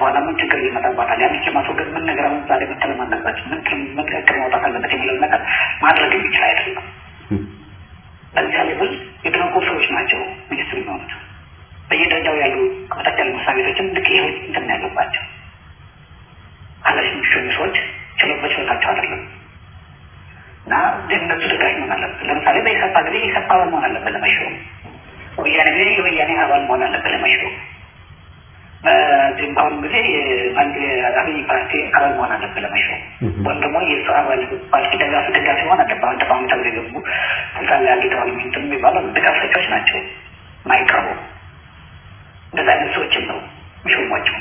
በኋላ ምን ችግር ይመጣባታል? ያን ለማስወገድ ምን ነገር አሁን ዛሬ መተለም አለባቸው? ምን ምን እቅድ ማውጣት አለበት የሚለውን ነገር ማድረግ የሚችል አይደለም። በዚያ ሌብል የተነቁ ሰዎች ናቸው ሚኒስትር የሚሆኑት። በየደረጃው ያሉ ከበታች ያሉ መስሪያ ቤቶችም ልክ ይህ እንትን ያለባቸው ኃላፊ የሚሾሙ ሰዎች ችሎት በችሎታቸው አይደለም እና እነሱ ደጋፊ መሆን አለበት። ለምሳሌ በኢሰፓ ጊዜ ኢሰፓ አባል መሆን አለበት ለመሾም። ወያኔ ጊዜ የወያኔ አባል መሆን አለበት ለመሾም። በዚህም በአሁኑ ጊዜ አብይ ፓርቲ አባል መሆን አለበት ለመሾም ወይም ደግሞ የእሱ አባል ፓርቲ ደጋፊ ደጋፊ መሆን አለበት። አሁን ተቃዋሚ ተብሎ የገቡ ስልጣን ላይ አግኝተዋል የሚንትን የሚባሉ ድጋፍ ሰጪዎች ናቸው ማይቀርቡ እንደዚህ አይነት ሰዎችም ነው የሚሾሟቸው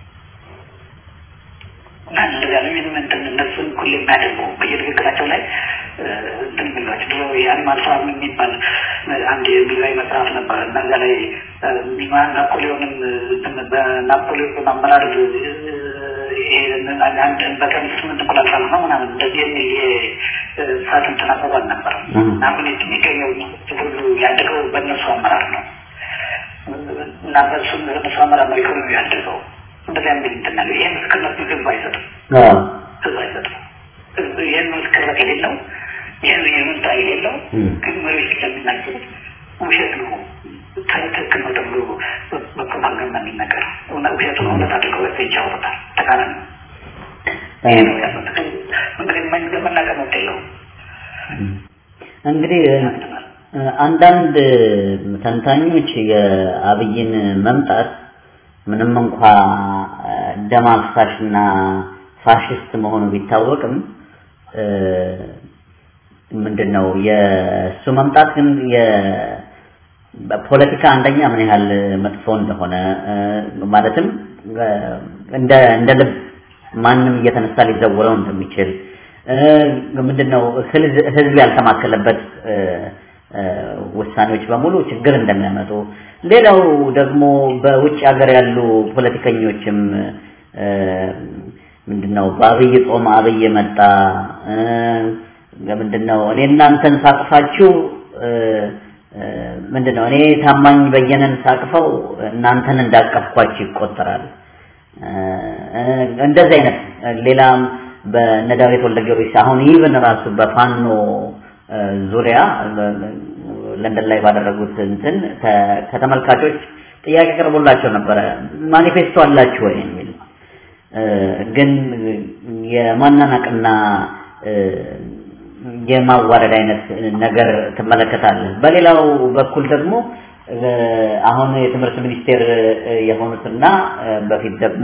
እና እንደዚያ ነው ይህን እንትን እነሱን ሁሌ የሚያደርጉ በየንግግራቸው ላይ እንትን የሚሏቸው ድሮ የአኒማል ፋርም የሚባል አንድ የእንግሊዛዊ መጽሐፍ ነበር እና እዚያ ላይ ናፖሊዮንም በናፖሊዮን አመራር አንድ በቀን ስምንት እንቁላል ጣል ነው ምናምን እንደዚህ የሚል የሰዓት እንትን አባባል ነበር እና አሁን የሚገኘው ሁሉ ያደገው በእነሱ አመራር ነው እና በሱ በእነሱ አመራር ነው ኢኮኖሚ ያደገው እንደዚያ የሚል እንትን ያለው ይህ ምስክርነት ህዝብ አይሰጥም ህዝብ አይሰጥም ይህን ምስክርነት የሌለው ይህን ይሁንታ የሌለው ግን መሪዎች ለሚናገሩት ውሸት ነው ትክክል ነው ተብሎ በፕሮፓጋንዳ የሚነገር ውሸቱን እውነት አድርገው ይጫወታል ተቃራኒ ይሄ ነው ያለው እንግዲህ መናገር መብት የለውም እንግዲህ አንዳንድ ተንታኞች የአብይን መምጣት ምንም እንኳ ደም አፍሳሽና ፋሽስት መሆኑ ቢታወቅም ምንድነው የእሱ መምጣት ግን በፖለቲካ አንደኛ ምን ያህል መጥፎ እንደሆነ ማለትም እንደ እንደ ልብ ማንም እየተነሳ ሊዘውረው እንደሚችል ምንድነው ህዝብ ያልተማከለበት ውሳኔዎች በሙሉ ችግር እንደሚያመጡ ሌላው ደግሞ በውጭ ሀገር ያሉ ፖለቲከኞችም ምንድነው በአብይ ጾም አብይ መጣ ምንድነው እኔ እናንተን ሳቅፋችሁ ምንድነው እኔ ታማኝ በየነን ሳቅፈው እናንተን እንዳቀፍኳችሁ ይቆጠራል እንደዚህ አይነት ሌላም በነ ዳዊት ወልደ ጊዮርጊስ አሁን ይብን ራሱ በፋኖ ዙሪያ ለንደን ላይ ባደረጉት እንትን ከተመልካቾች ጥያቄ ቀርቦላቸው ነበረ ማኒፌስቶ አላችሁ ወይ የሚል ግን የማናናቅና የማዋረድ አይነት ነገር ትመለከታለህ በሌላው በኩል ደግሞ አሁን የትምህርት ሚኒስቴር የሆኑትና በፊት ደግሞ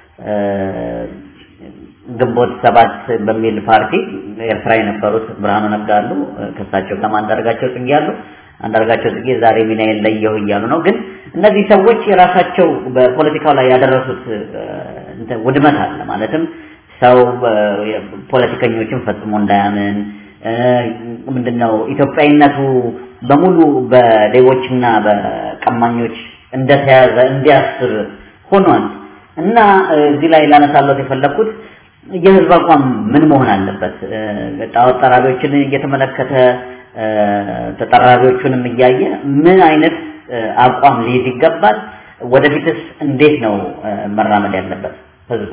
ግንቦት ሰባት በሚል ፓርቲ ኤርትራ የነበሩት ብርሃኑ ነጋ አሉ ከሳቸው ጋር አንዳርጋቸው ጽጌ አሉ አንዳርጋቸው ጽጌ ዛሬ ሚናዬን ለየሁ እያሉ ነው ግን እነዚህ ሰዎች የራሳቸው በፖለቲካው ላይ ያደረሱት ውድመት አለ ማለትም ሰው ፖለቲከኞችን ፈጽሞ እንዳያምን ምንድነው ኢትዮጵያዊነቱ በሙሉ በሌቦችና በቀማኞች እንደተያዘ እንዲያስብ ሆኗል እና እዚህ ላይ ላነሳለት የፈለኩት የህዝብ አቋም ምን መሆን አለበት ጣዖት ጠራቢዎችን እየተመለከተ ተጠራቢዎቹንም እያየ ምን አይነት አቋም ሊይዝ ይገባል ወደፊትስ እንዴት ነው መራመድ ያለበት ህዝቡ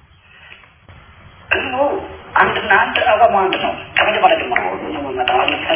ህዝቡ አንድና አንድ አቋሙ አንድ ነው ከመጀመሪያ ጀምሮ ነው መጣው ለምሳሌ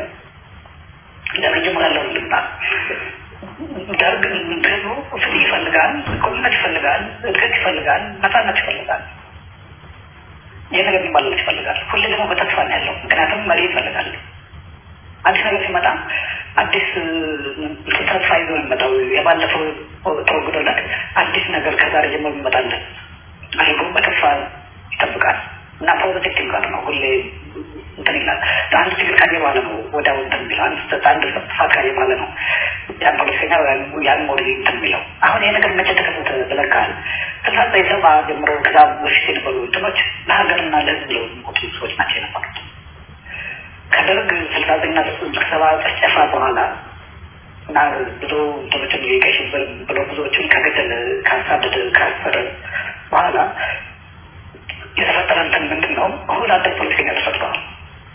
ለመጀመሪያ ያለው ልምጣ ደርግ ህዝቡ ፍትህ ይፈልጋል እኩልነት ይፈልጋል እድገት ይፈልጋል ነፃነት ይፈልጋል ይህ ነገር ሊባልለት ይፈልጋል ሁሌ ደግሞ በተስፋ ነው ያለው ምክንያቱም መሪ ይፈልጋል አዲስ ነገር ሲመጣ አዲስ ተስፋ ይዞ የሚመጣው የባለፈው ተወግዶለት አዲስ ነገር ከዛሬ ጀምሮ ይመጣለን አድርጎ በተስፋ ይጠብቃል እና ፖዘቲቭ ቲንከር ነው ሁሌ እንትን ይላል አንድ ችግር ካየ በኋላ ነው ወዲያው እንትን የሚለው አንድ አንድ ጥፋት ካየ በኋላ ነው ያን ፖለቲከኛ ያን ሞዴል እንትን የሚለው አሁን ይሄ ነገር መቼ ተከሰተ ብለካል ስልሳ ዘጠኝ ሰባ ጀምሮ ከዛ በፊት የነበሩ እንትኖች ለሀገርና ለህዝብ ብለው የሚሞቱ ሰዎች ናቸው የነበሩት ከደርግ ስልሳ ዘጠኝና ሰባ ጨፍጨፋ በኋላ እና ብዙ እንትኖችን የቀይ ሽብር ብሎ ብዙዎችን ከገደለ ካሳደደ ካሰረ በኋላ የተፈጠረ እንትን ምንድን ነው ሁሉ አደግ ፖለቲከኛ ተፈጥረዋል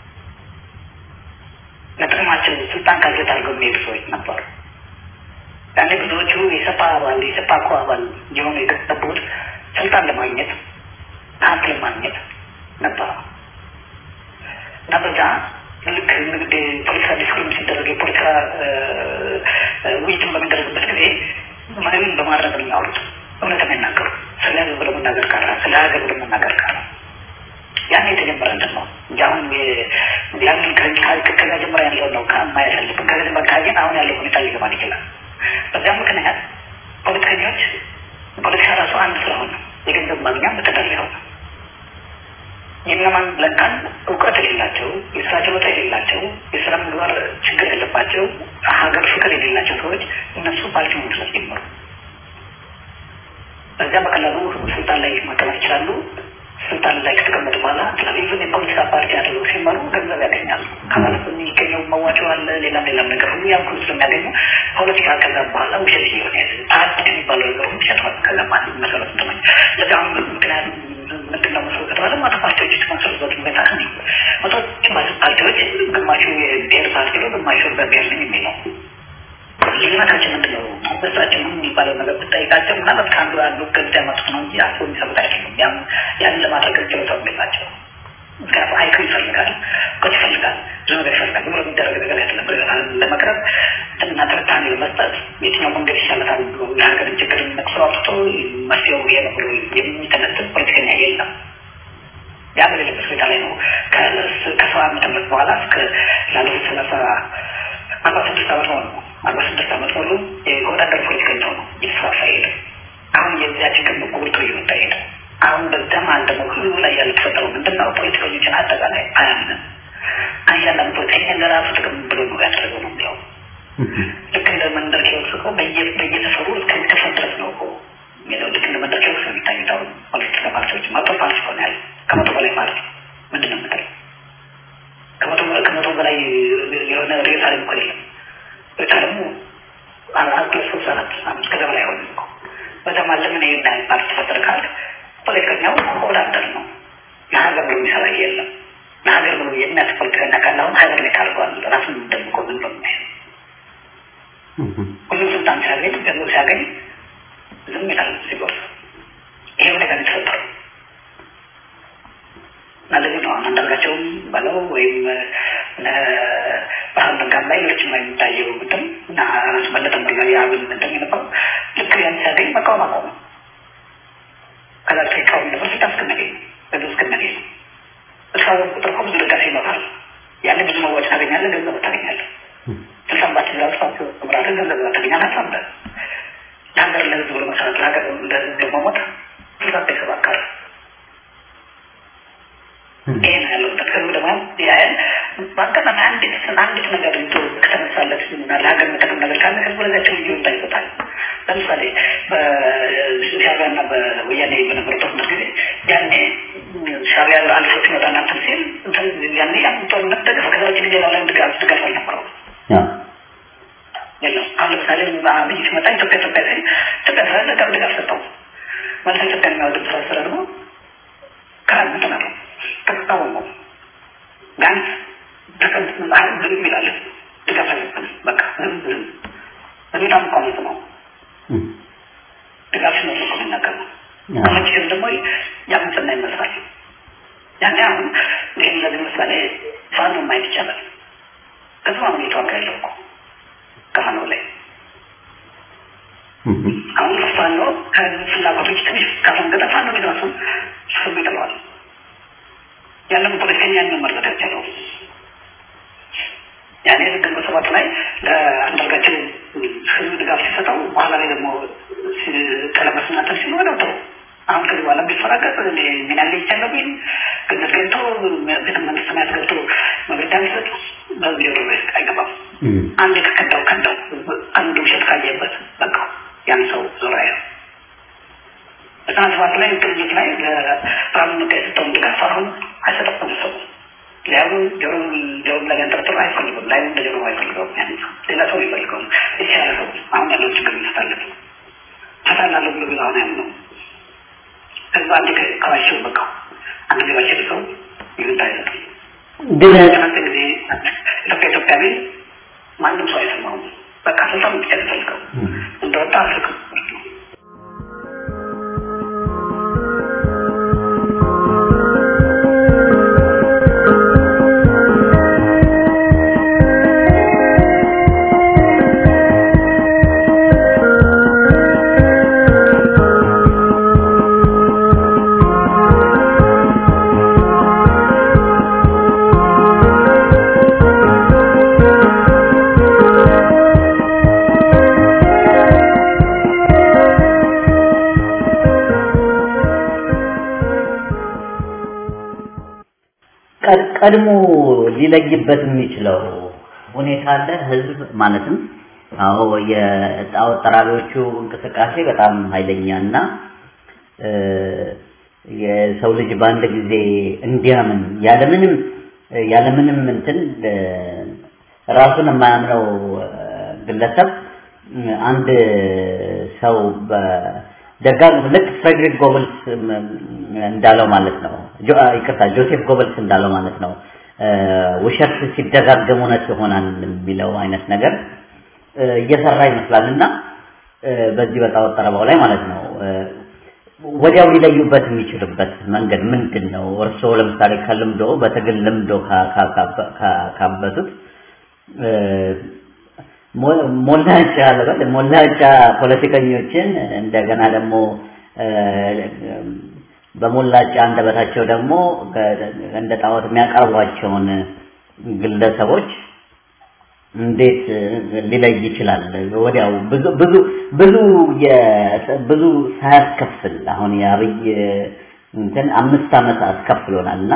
ለጥቅማቸው ስልጣን ካልጌት አድርገው የሚሄዱ ሰዎች ነበሩ ያኔ ብዙዎቹ የሰፓ አባል የሰፓኮ አባል የሆኑ የተጠቡት ስልጣን ለማግኘት ሀብት ለማግኘት ነበረ እና በዛ ልክ እንግዲህ ፖለቲካ ዲስኩርም ሲደረግ የፖለቲካ ውይይትን በሚደረግበት ጊዜ ምንም በማድረግ ነው የሚያወሩት እውነት የሚናገሩ ስለ ህዝብ ብሎ መናገር ቀረ ስለ ሀገር ብሎ መናገር ቀረ ያን የተጀመረ እንትን ነው እንጂ አሁን ያንን ከዛ ጀምሮ ያለው ነው ማየት ያለብን ከዛ ጀምሮ ካየን አሁን ያለው ሁኔታ ሊገባን ይችላል በዚያ ምክንያት ፖለቲከኞች ፖለቲካ ራሱ አንድ ስለሆነ የገንዘብ ማግኛ መተዳደሪያ ሆነ የእነማን ለካን እውቀት የሌላቸው የስራ ችሎታ የሌላቸው የስራ ምግባር ችግር ያለባቸው ሀገር ፍቅር የሌላቸው ሰዎች እነሱ ፓርቲ መመስረት ጀመሩ በዚያ በቀላሉ ስልጣን ላይ መቀመጥ ይችላሉ ስልጣን ላይ ከተቀመጡ በኋላ ኢቨን የፖለቲካ ፓርቲ አድርገው ሲመሩ ገንዘብ ያገኛሉ ከማለት የሚገኘው መዋጮ አለ ሌላም ሌላም ነገር ሁሉ ያን ሁሉ ስለሚያገኙ ፖለቲካ ከዛ በኋላ ውሸት እየሆነ ፓርቲ የሚባለው ነገር ውሸት ሆነ ከዛ ማለት መሰረት እንትኖች ለዚም ምክንያት ምንድነው መሰረት ከተባለ መቶ ፓርቲዎች የተመሰረቱበት ሁኔታ ነው መቶች ፓርቲዎች ግማሹ የብሔር ፓርቲ ነው ግማሹ በብሔር ነኝ የሚል ነው ልዩነታችን ምንድን ነው በሳችን የሚባለው ነገር ብጠይቃቸው ምናልባት ከአንዱ አንዱ ገዝ ያመጡት ነው እንጂ አስቦ የሚሰሩት አይደለም ያም ያንን ለማድረግ ችሎታው የላቸው ምክንያቱም አይኮ ይፈልጋል እውቀት ይፈልጋል ብዙ ነገር ይፈልጋል ብሎ የሚደረግ ነገር አይደለም ለመቅረብ እና ትንታኔ ለመስጠት የትኛው መንገድ ይሻለታል ብሎ የሀገርን ችግር ነቅሶ አውጥቶ መፍትሄው ይሄ ነው ብሎ የሚተነትን ፖለቲከኛ የለም ያ በሌለበት ሁኔታ ላይ ነው ከሰባ ዓመተ ምህረት በኋላ እስከ ላለፉት ሰላሳ አርባ ስድስት ዓመት ሆነ አርባ ስድስት ዓመት ሙሉ የወዳደር ፖለቲከኛ ነው እየተስፋፋ ሄደ አሁን የዚያ ችግር ነው ጎልቶ እየመጣ ሄደ አሁን በዛም አንድ ደግሞ ህዝቡ ላይ ያልተፈጠረው ምንድነው ፖለቲከኞችን አጠቃላይ አያምንም አንዳንድ ፖለቲከኛ ለራሱ ጥቅም ብሎ ነው ያደረገው ነው የሚለው ልክ እንደ መንደር ኪዮስክ እኮ በየሰፈሩ እስከሚከፈት ድረስ ነው እኮ የሚለው ልክ እንደ መንደር ኪዮስክ ነው የሚታዩት አሁን ፖለቲካ ፓርቲዎች መቶ ፓርቲ ሆነ ያለ ከመቶ በላይ ማለት ነው ምንድን ነው የምትለው ከመቶ ከመቶ በላይ የሆነ ሬሳ ላይ እኮ የለም ሬሳ ደግሞ አራት ሶስት አራት አምስት ከዛ በላይ ሆነ እኮ በዛ ማለት ምን ይሄን ያህል ፓርቲ ተፈጠረ ካለ ፖለቲከኛው ወዳደር ነው ለሀገር ብሎ የሚሰራ የለም ለሀገር ብሎ የሚያስ ፖለቲከኛ ካለ አሁን ሀገር ላይ ታርጓል ራሱን ደብቆ ምን ብሎ የሚያየው ሁሉም ስልጣን ሲያገኝ ገንዘብ ሲያገኝ ዝም ይላል ሲጎርስ ይሄ ነገር የተፈጠረው እና ለዚህ ነው አንዳርጋቸውም በለው ወይም ባህር ነጋም ላይ ሌሎችም ላይ የሚታየው እንትን እና ራሱ በለጠም ላይ የአብን እንትን የነበረው ልክ ያን ሲያገኝ መቃወም አቆመ ከዛ ተቃዋሚ ነበር ስልጣን እስክናገኝ ገንዘብ እስክናገኝ እስካሁን ቁጥር እኮ ብዙ ደጋፊ ይኖራል ያኔ ብዙ መዋጭ ታገኛለህ ገንዘብ ታገኛለህ ስልጣን ባችን ራሱ ምራትን ገንዘብ ታገኛለህ አሳምረ ለሀገር ለህዝብ ብሎ መሰረት ለሀገር ለህዝብ መሞት ስልጣን ተይሰባካል ይሄ ነው ያለው ከህዝብ ደግሞ ያህል በአጋጣሚ አንዲት አንዲት ነገር ይዞ ከተነሳለት እና ለሀገር የሚጠቅም ነገር ካለ ህዝቡ ለዚያቸው ልዩ ይሰጣል ለምሳሌ በሻቢያ እና በወያኔ በነበረው ጦርነት ጊዜ ያኔ ሻቢያ አልፎ ሲመጣ እናንትን ሲል ያኔ ያን ጦርነት ደገፈ ከዛ ውጭ ሌላው ላይ ድጋፍ ድጋፍ አልነበረው የለም አሁን ለምሳሌ አብይ ሲመጣ ኢትዮጵያ ኢትዮጵያ ሲል ኢትዮጵያ ስራ ድጋፍ ድጋፍ ሰጠው ማለት ኢትዮጵያ የሚያወድም ስራ ስራ ደግሞ ከአንድ ነው ከተቃወመው ቢያንስ ተቀምጥ ዝም ይላል ድጋፍ አለብን በቃ ዝም ዝም በጣም ቆሚት ነው ድጋፍ ነው እኮ የሚናገር ነው ከመቼም ደግሞ ያምፅና ይመስላል ያኔ አሁን ይህም ለዚህ ምሳሌ ፋኖ ማየት ይቻላል ከዚህ አሁን የተዋጋ ያለው እኮ ከፋኖ ላይ አሁን ፋኖ ከፍላጎቶች ትንሽ ካፈንገጠ ፋኖ ቢራሱ ስም ይጥለዋል ያንን ፖለቲከኛ መመልከት ያቻለው ያኔ ግንቦት ሰባት ላይ ለአንዳርጋቸው ህዝብ ድጋፍ ሲሰጠው በኋላ ላይ ደግሞ ቀለበስና ተር ሲል ወደው ተው አሁን ከዚህ በኋላ ቢፈራገጥ ሚና ላይ ይቻለው ቢል ግነት ገብቶ ቤተ መንግስት ሰማያት ገብቶ መግለጫ ቢሰጥ በዚህ ወደ አይገባም አንድ ከከዳው ከዳው አንድ ውሸት ካየበት በቃ ያን ሰው ዞር አይለው ዘጠና ሰባት ላይ ቅርጅት ላይ ለብርሃኑ ነጋ የሰጠውን ድጋፍ አሁን አይሰጠም ሰው ሊያሉ ጆሮ ጆሮ ላይ ያንጠለጥሎ አይፈልጉም ላይ እንደ ጆሮ አይፈልገውም ያን ሌላ ሰው ይፈልገውም የተሻለ ሰው አሁን ያለው ችግር ይፈታለት ፈታላለሁ ብሎ ብሎ አሁን ያምነው ከዛ አንድ ከዋቸው በቃ አንድ ገባቸው ሰው ይሁንታ አይሰጥም ግን ትናንት ጊዜ ኢትዮጵያ ኢትዮጵያ ቤት ማንም ሰው አይሰማውም በቃ ስልጣን ብቻ ይፈልገው እየወጣ አልክም ቀድሞ ሊለይበት የሚችለው ሁኔታ አለ። ህዝብ ማለትም አዎ የጣዖት ጠራቢዎቹ እንቅስቃሴ በጣም ኃይለኛና የሰው ልጅ በአንድ ጊዜ እንዲያምን ያለምንም ያለምንም እንትን ራሱን የማያምነው ግለሰብ አንድ ሰው ደጋግ ልክ ፍሬድሪክ ጎብልስ እንዳለው ማለት ነው። ይቅርታ ጆሴፍ ጎብልስ እንዳለው ማለት ነው። ውሸት ሲደጋገም እውነት ይሆናል የሚለው አይነት ነገር እየሰራ ይመስላል እና በዚህ በጣዖት ጠረባው ላይ ማለት ነው ወዲያው ሊለዩበት የሚችልበት መንገድ ምንድን ነው? እርስዎ ለምሳሌ ከልምዶ በትግል ልምዶ ካበቱት ሞላጫ ለበል ሞላጫ ፖለቲከኞችን እንደገና ደግሞ በሞላጫ አንደበታቸው ደግሞ እንደ ጣዖት የሚያቀርቧቸውን ግለሰቦች እንዴት ሊለይ ይችላል? ወዲያው ብዙ ብዙ ብዙ ብዙ ሳያስከፍል አሁን የአብይ እንትን አምስት ዓመት አስከፍሎናልና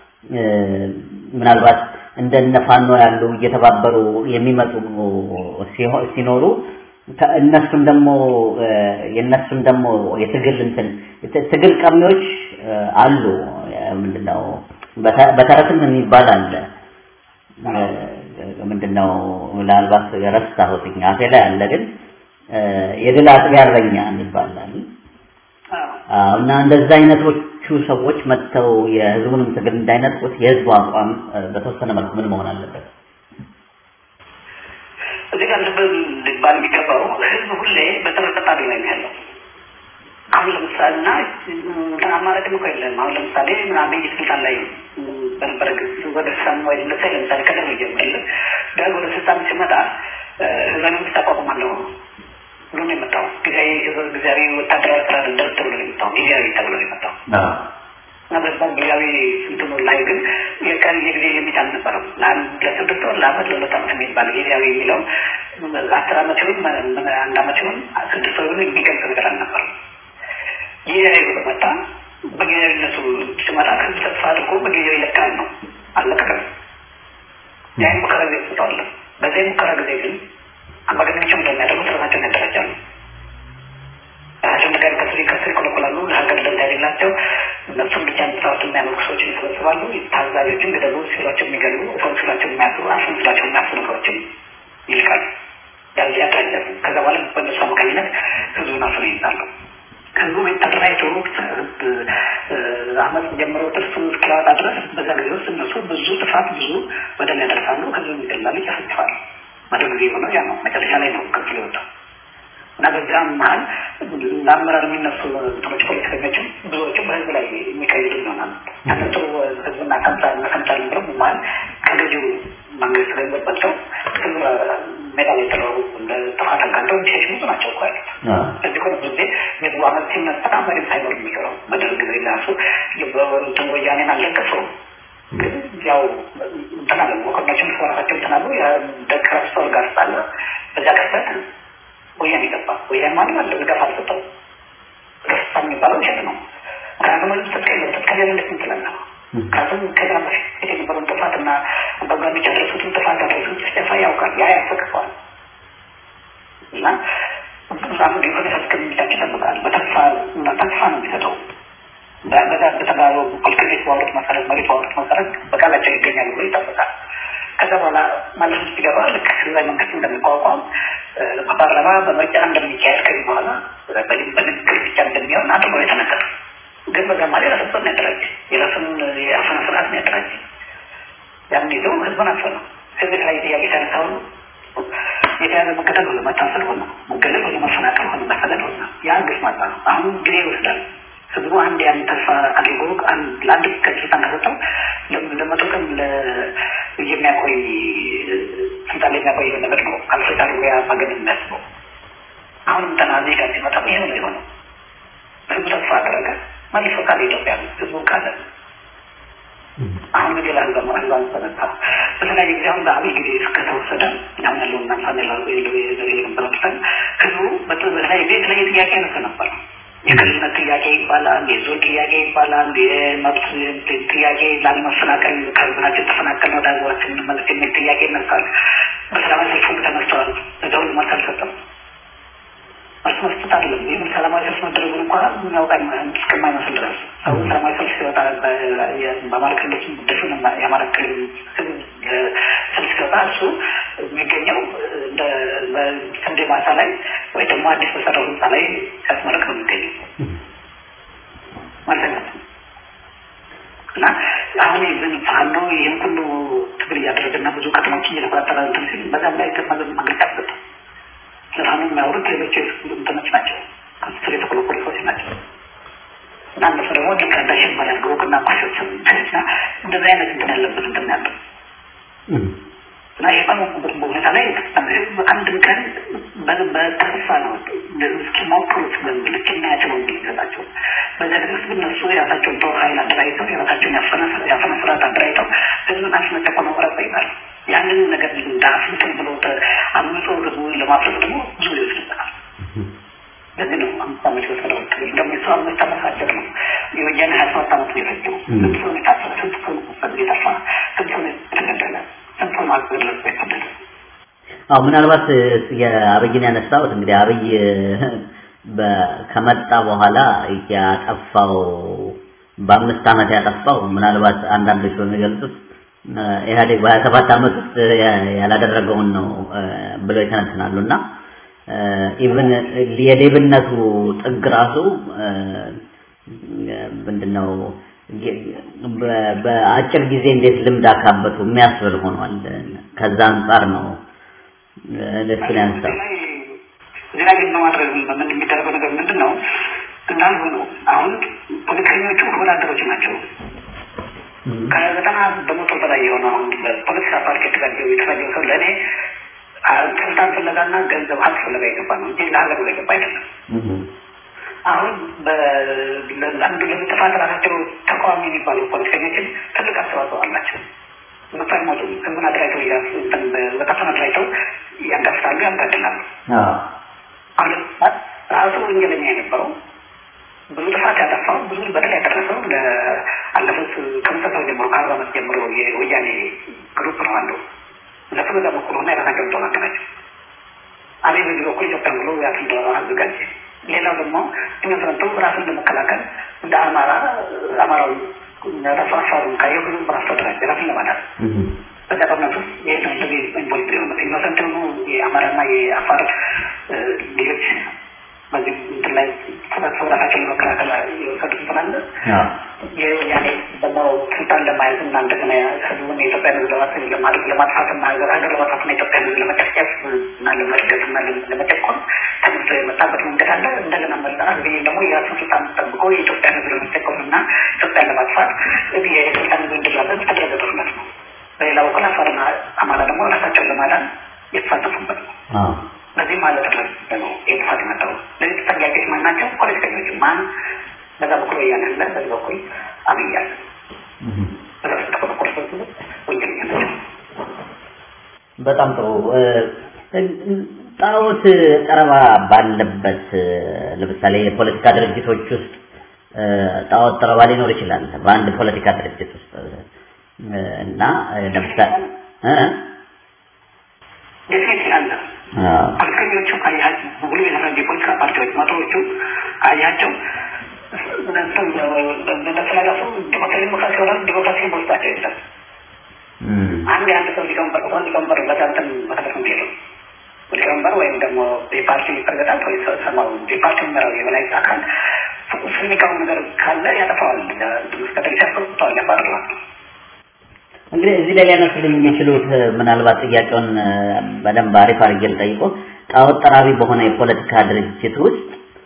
ምናልባት እንደነ ፋኖ ያሉ እየተባበሩ የሚመጡ ሲኖሩ እነሱም ደግሞ የነሱም ደግሞ የትግል እንትን ትግል ቀሚዎች አሉ። ምንድነው በተረትም የሚባል አለ። ምንድነው ምናልባት ረሳሁት አፌ ላይ አለ፣ ግን የድል አጥቢያ እረኛ ይባላል። እና እንደዛ አይነቶቹ ሰዎች መጥተው የህዝቡንም ትግል እንዳይነጥቁት የህዝቡ አቋም በተወሰነ መልኩ ምን መሆን አለበት? እዚህ ጋር ልብ ሊባል የሚገባው ህዝብ ሁሌ በተረጠጣቢ ላይ ነው ያለው። አሁን ለምሳሌ እና አማራጭም እኮ የለም። አሁን ለምሳሌ አብይ ስልጣን ላይ በነበረ ጊዜ ወደ ስልጣን ወይ ለምሳሌ ለምሳሌ ቀደም ይጀምራል ደርግ ወደ ስልጣን ሲመጣ ህዝባዊ መንግስት አቋቁማለሁ ብሎ ነው የመጣው። ጊዜያዊ ጊዜያዊ ወታደራዊ አስተዳደር ተብሎ ነው የመጣው። ጊዜያዊ ተብሎ ነው የመጣው እና በዛ ጊዜያዊ እንትኑ ላይ ግን የቀን የጊዜ ሊሚት አልነበረም። ለአንድ ለስድስት ወር ለአመት ለሁለት አመት የሚባል ጊዜያዊ የሚለው አስር አመት ሲሆን አንድ አመት ሲሆን ስድስት ወር የሚገልጽ ነገር አልነበረም። ጊዜያዊ ብሎ መጣ። በጊዜያዊነቱ ሲመጣ ህዝብ ተስፋ አድርጎ በጊዜያዊ ይለቃል ነው አልለቀቀም። ያ ሙከራ ጊዜ ስጠዋለን። በዚህ ሙከራ ጊዜ ግን አምባገነኖች እንደሚያደርጉት ራሳቸውን ያደራጃሉ። ራሳቸውን ነገር ከስሪ ከስሪ ይኮለኮላሉ። ለሀገር ደንታ የሌላቸው እነሱም ብቻ የሚሰሩት የሚያመልኩ ሰዎችን ይሰበስባሉ። ታዛቢዎችን ግደሉ ሲሏቸው የሚገሉ ሰው ሲሏቸው የሚያስሩ አስን ሲሏቸው የሚያስሩ ነገሮችን ይልቃሉ። ያዚ ያደራጃሉ። ከዛ በኋላ በእነሱ አማካኝነት ህዝቡን አስሮ ይይዛሉ። ህዝቡ ተደራጅቶ አመት ጀምሮ ጥርሱ እስኪያወጣ ድረስ በዛ ጊዜ ውስጥ እነሱ ብዙ ጥፋት ብዙ በደል ያደርሳሉ። ህዝብ ይገላሉ፣ ይጨፈጭፋሉ። መደ ጊዜ የሆነው ያ ነው። መጨረሻ ላይ ነው ክፍል የወጣው እና በዛም መሀል ለአመራር የሚነሱ እንትኖች ፖለቲከኞችም ብዙዎቹ በህዝብ ላይ የሚቀይሩ ይሆናል። ያን ጥሩ ህዝብና ከምሳ መሰምቻ ነበረ መሀል ከገዢው መንግስት ገንዘብ በልተው ህዝብ ሜዳ ላይ ጥለው እንደ ጥፋት አጋልጠው የሚሸሽ ብዙ ናቸው እኮ ያሉት። እዚህ ኮን ጊዜ ህዝቡ አመት ሲነሳ መሪም ሳይኖር የሚቀረው በደርግ ጊዜ ራሱ እንትን ወያኔን አልለቀሰውም ግን ያው እንትን አለ መኮንኖችም ራሳቸው እንትን አሉ የደክረስቶር ጋር ስላለ በዛ ቀስበት ወያኔ ገባ። ወያኔ ማለት አለ ድጋፍ አልሰጠው ደስታ የሚባለው ውሸት ነው። ምክንያቱም ህዝብ ትጥቅ የለም። ትጥቅ የሌለለት እንትላለ ምክንያቱም ከዛ በፊት የነበረውን ጥፋትና አምባገነኖች ያደረሱትን ጥፋት ያደረሱት ጭፍጨፋ ያውቃል። ያ ያስፈቅፈዋል እና ዛም የሆነ እስከሚላቸው ይጠብቃል። በተስፋ እና ተስፋ ነው የሚሰጠው በዛ በተባለው ክልክሌት ባወሩት መሰረት መሬት ባወሩት መሰረት በቃላቸው ይገኛሉ ብሎ ይጠብቃል። ከዛ በኋላ ማለት ሲገባ ልክ ህዝባዊ መንግስት እንደሚቋቋም በፓርላማ በምርጫ እንደሚካሄድ ከዚህ በኋላ በንግግር ብቻ እንደሚሆን አድርጎ የተነገረ ግን በዛ ማለት የራሱን ያደራጅ የራሱን የአፈና ስርዓት ያደራጅ ያን ይዘው ህዝቡን አፈነው። ህዝብ ላይ ጥያቄ ሲያነሳው የተያዘ መገደል ሆነ፣ መታሰር ሆነ፣ መገደል ሆነ፣ መፈናቀል ሆነ፣ መሰደድ ሆነ። ያ ግፍ ማጣ ነው። አሁን ጊዜ ይወስዳል። ህዝቡ አንድ ያን ተስፋ አድርጎ ለአንድ ከስልጣን ከሰጠው ለመቶ ቀን የሚያቆይ ስልጣን ላይ የሚያቆይ ነገር ነው። አልፈታ ያ ማገድ የሚያስበው አሁንም ተናዚ ጋር ሲመጣ ይሄ ነው የሆነው። ህዝቡ ተስፋ አደረገ። መልሶ ካለ ኢትዮጵያ ህዝቡ ካለ አሁን ሌላ ህዝብ ህዝብ አንሰነታ በተለያየ ጊዜ አሁን በአብይ ጊዜ እስከተወሰደ አሁን ያለውን ናምሳሌ በመጥፈን ህዝቡ በተለያየ ጊዜ የተለያየ ጥያቄ ያነሳ ነበር። የክልልነት ጥያቄ ይባላል፣ የዞን ጥያቄ ይባላል፣ የመብት ጥያቄ ላለመፈናቀል ከህዝባችን ተፈናቀል ወደ ህዝባችን እንመለስ የሚል ጥያቄ ይነሳል። በሰላማዊ ሰልፍ ሁሉ ተነስተዋል። እዛው መልስ አልሰጠም። መልስ መስጠት አይደለም። ይህም ሰላማዊ ሰልፍ መደረጉን እንኳ የሚያውቃ እስከማይመስል ድረስ ሰው ሰላማዊ ሰልፍ ሲወጣ በአማራ ክልሎች ድፍን የአማራ ክልል ህዝብ ሰልፍ ሲወጣ እሱ የሚገኘው እንደ ስንዴ ማሳ ላይ ወይ ደግሞ አዲስ በሰራው ህንፃ ላይ ሲያስመረቅ ነው የሚገኘው ማለት ነው። እና አሁን ይህን ፋኖ ይህን ሁሉ ትግል እያደረገና ብዙ ከተሞችን እየተቆጣጠረ እንትን ሲል በዛም ላይ መግለጫ ሰጠ። ስለሆነ የሚያወሩት ሌሎች እንትኖች ናቸው፣ ከስር የተኮለኮሉ ሰዎች ናቸው። እና እነሱ ደግሞ ልክ እንደ ሽመል ያድርገው ቅና ኳሾች እና እንደዚህ አይነት እንትን ያለበት እንትን ያለው እና ይህ በመቁበት ሁኔታ ላይ አንድም ቀን በተስፋ ነው እስኪሞክሩት በሚል እስኪናያቸው በሚል ይሰጣቸው በዚያ ጊዜ ውስጥ እነሱ የራሳቸውን ጦር ኃይል አደራጅተው የራሳቸውን ያፈነ ስርዓት አደራጅተው ህዝብን አስመጠቆ መቁረጥ ይባል ያንን ነገር እንዳፍንትን ብሎ አምጾ ህዝቡ ለማፍረስ ደግሞ ብዙ ጊዜ ይወስድበታል። ለዚህ ነው አምስት ዓመት የወሰደው ደግሞ የሱ አምስት ዓመት አጭር ነው። የወያኔ ሀያ ሰባት ዓመት ነው የፈጀው። ስንት ሰው የታሰረ፣ ስንት ሰው የጠፋ፣ ስንት ሰው የተገደለ፣ ስንት ሰው ማገለጽ የተገደለ አዎ ምናልባት የአብይን ያነሳሁት እንግዲህ አብይ ከመጣ በኋላ ያጠፋው በአምስት ዓመት ያጠፋው ምናልባት አንዳንዶች በሚገልጹት ኢህአዴግ በሀያ ሰባት ዓመት ውስጥ ያላደረገውን ነው ብለው ይተነትናሉ እና ኢቭን የሌብነቱ ጥግ ራሱ ምንድነው በአጭር ጊዜ እንዴት ልምድ አካበቱ የሚያስብል ሆኗል። ከዛ አንጻር ነው እሱን ያነሳው። እዚህ ላይ ግን ለማድረግ ምን የሚደረገው ነገር ምንድን ነው? እንዳልሁ ነው። አሁን ፖለቲከኞቹ ወዳደሮች ናቸው። ከዘጠና በመቶ በላይ የሆነ አሁን በፖለቲካ ፓርቲ የተጋጀው የተጋጀው ሰው ለእኔ ስልጣን ፍለጋና ገንዘብ ሀብት ፍለጋ የገባ ነው እንጂ ለሀገር ብሎ የገባ አይደለም። አሁን ለአንዱ ለጥፋት ራሳቸው ተቃዋሚ የሚባሉ ፖለቲከኞችን ትልቅ አስተዋጽኦ አላቸው። ምክንያቱም ህዝብን አደራጅተው በከተማ አደራጅተው ያጋፍታሉ፣ ያጋድላሉ። አሁን ራሱ ወንጀለኛ የነበረው ብዙ ጥፋት ያጠፋው ብዙ በደል ያደረሰው ለአለፉት ከመሰረታዊ ጀምሮ ከአርባ ዓመት ጀምሮ የወያኔ ግሩፕ ነው አለው። እነሱ በዛ በኩል ሆና የራሳቸውን ጦር አደራጀው። አብይ በዚህ በኩል ኢትዮጵያን ብሎ ያትን ጦር አዘጋጀ። ሌላው ደግሞ ኢንቨስትመንቱ ራሱን ለመከላከል እንደ አማራ አማራዊ ራሱ አፋሩን ካየው ብዙ ራሱ ተደራጀ ራሱን ለማዳን በዛ ጦርነት ውስጥ ይህ ነው እንደዚህ ኢንቮልቭ የሆኑት ኢንቨስትመንት የሆኑ የአማራና የአፋር ልጆች በዚህ እንትን ላይ ተሳትፈው ራሳቸውን ለመከላከል የወሰዱት እንትን አለ። የወያኔ ደግሞ ስልጣን ለማያዝ እና እንደገና ህዝቡን የኢትዮጵያን ህዝብ ለማድረግ ለማድረግ ለማጥፋት እና ሀገር ሀገር ለማጥፋት እና ኢትዮጵያን ህዝብ ለመጨፍጨፍ እና ለመግደል እና ለመጨቆን ተመርቶ የመጣበት መንገድ አለ። እንደገና መለራት ጊዜ ደግሞ የራሱን ስልጣን ጠብቆ የኢትዮጵያን ህዝብ ለመጨቆን እና ኢትዮጵያን ለማጥፋት የስልጣን ህዝብ እንዲራዘም የተደረገ ጦርነት ነው። በሌላ በኩል አፋርና አማራ ደግሞ ራሳቸውን ለማዳን የተሳተፉበት ነው። በዚህ ማለት ነው የጥፋት የመጣው ለዚህ ተጠያቂዎች ማን ናቸው? ፖለቲከኞች። ማን በዛ በኩል ወያኔ አለ፣ በዚህ በኩል አብይ አለ። በዛ ውስጥ ተቆረቆረ ሰዎች ወንጀለኛ ናቸው። በጣም ጥሩ። ጣዖት ጠረባ ባለበት ለምሳሌ የፖለቲካ ድርጅቶች ውስጥ ጣዖት ጠረባ ሊኖር ይችላል በአንድ ፖለቲካ ድርጅት ውስጥ እና ለምሳሌ ዴፊኒት አለ ፖለቲከኞቹ አያቸው ሙሉ የተደራጀ የፖለቲካ ፓርቲዎች መቶዎቹ አያቸው እንደተላለፉ ዲሞክራሲ ሆነ ዲሞክራሲ በውስጣቸው የለም። አንድ የአንድ ሰው ሊቀመንበር ሆን ሊቀመንበር በዛንትን መሰረት ነው ሄዱ ሊቀመንበር ወይም ደግሞ የፓርቲ ፕሬዚዳንት ወይ ሰማው የፓርቲ የሚመራው የበላይ አካል ስሚቃው ነገር ካለ ያጠፋዋል። መስከተል ሲያስቆጥተዋል፣ ያባርረዋል። እንግዲህ እዚህ ላይ ሊያነሱልኝ የሚችሉት ምናልባት ጥያቄውን በደንብ አሪፍ አድርጌ ልጠይቆ ጣዖት ጠራቢ በሆነ የፖለቲካ ድርጅት ውስጥ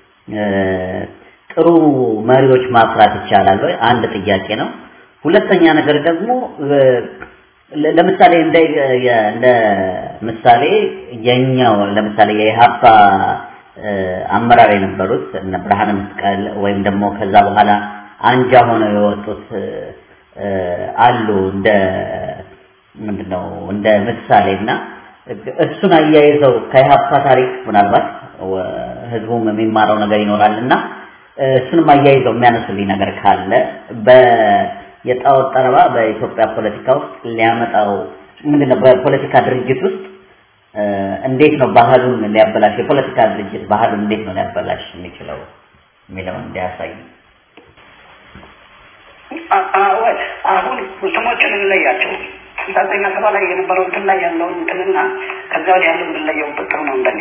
ጥሩ መሪዎች ማፍራት ይቻላል ወይ? አንድ ጥያቄ ነው። ሁለተኛ ነገር ደግሞ ለምሳሌ እንደ እንደ ምሳሌ የኛው ለምሳሌ የኢሃፓ አመራር የነበሩት እነ ብርሃነ መስቀል ወይም ደግሞ ከዛ በኋላ አንጃ ሆነው የወጡት አሉ እንደ ምንድነው እንደ ምሳሌና እሱን አያይዘው ከኢሃፓ ታሪክ ምናልባት ህዝቡም የሚማረው ነገር ይኖራልና እሱንም አያይዘው የሚያነሱልኝ ነገር ካለ በ የጣዖት ጠረባ በኢትዮጵያ ፖለቲካ ውስጥ ሊያመጣው ምንድነው በፖለቲካ ድርጅት ውስጥ እንዴት ነው ባህሉን ሊያበላሽ የፖለቲካ ድርጅት ባህሉን እንዴት ነው ሊያበላሽ የሚችለው የሚለውን እንዲያሳይ አሁን ስሞችን እንለያቸው ስልሳተኛ ሰባ ላይ የነበረው እንትን ላይ ያለውን እንትንና ከዛ ወዲያ ያለው እንለየው ጥሩ ነው እንደኔ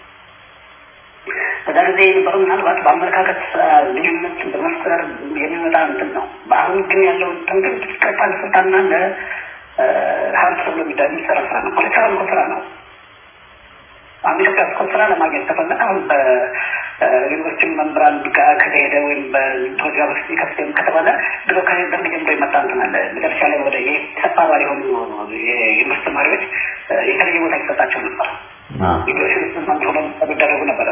በዛ ጊዜ የነበረው ምናልባት በአመለካከት ልዩነት በመፍጠር የሚመጣ እንትን ነው። በአሁን ግን ያለው እንትን ግን ቀጥታ ለስልጣንና ለሀብት ተብሎ የሚሰራ ስራ ነው። ፖለቲካ እኮ ስራ ነው። አሁን ኢትዮጵያ እኮ ስራ ለማግኘት ከፈለገ አሁን በዩኒቨርሲቲ መምህራን ጋር ከተሄደ ወይም በኢትዮጵያ ውስጥ ከፍተም ከተባለ ድሮ ከደርግ ጀምሮ የመጣ እንትን አለ። መጨረሻ ላይ ወደ የሰፋ አባል የሆኑ የዩኒቨርስቲ ተማሪዎች የተለየ ቦታ ይሰጣቸው ነበር። የሚደረጉ ነበረ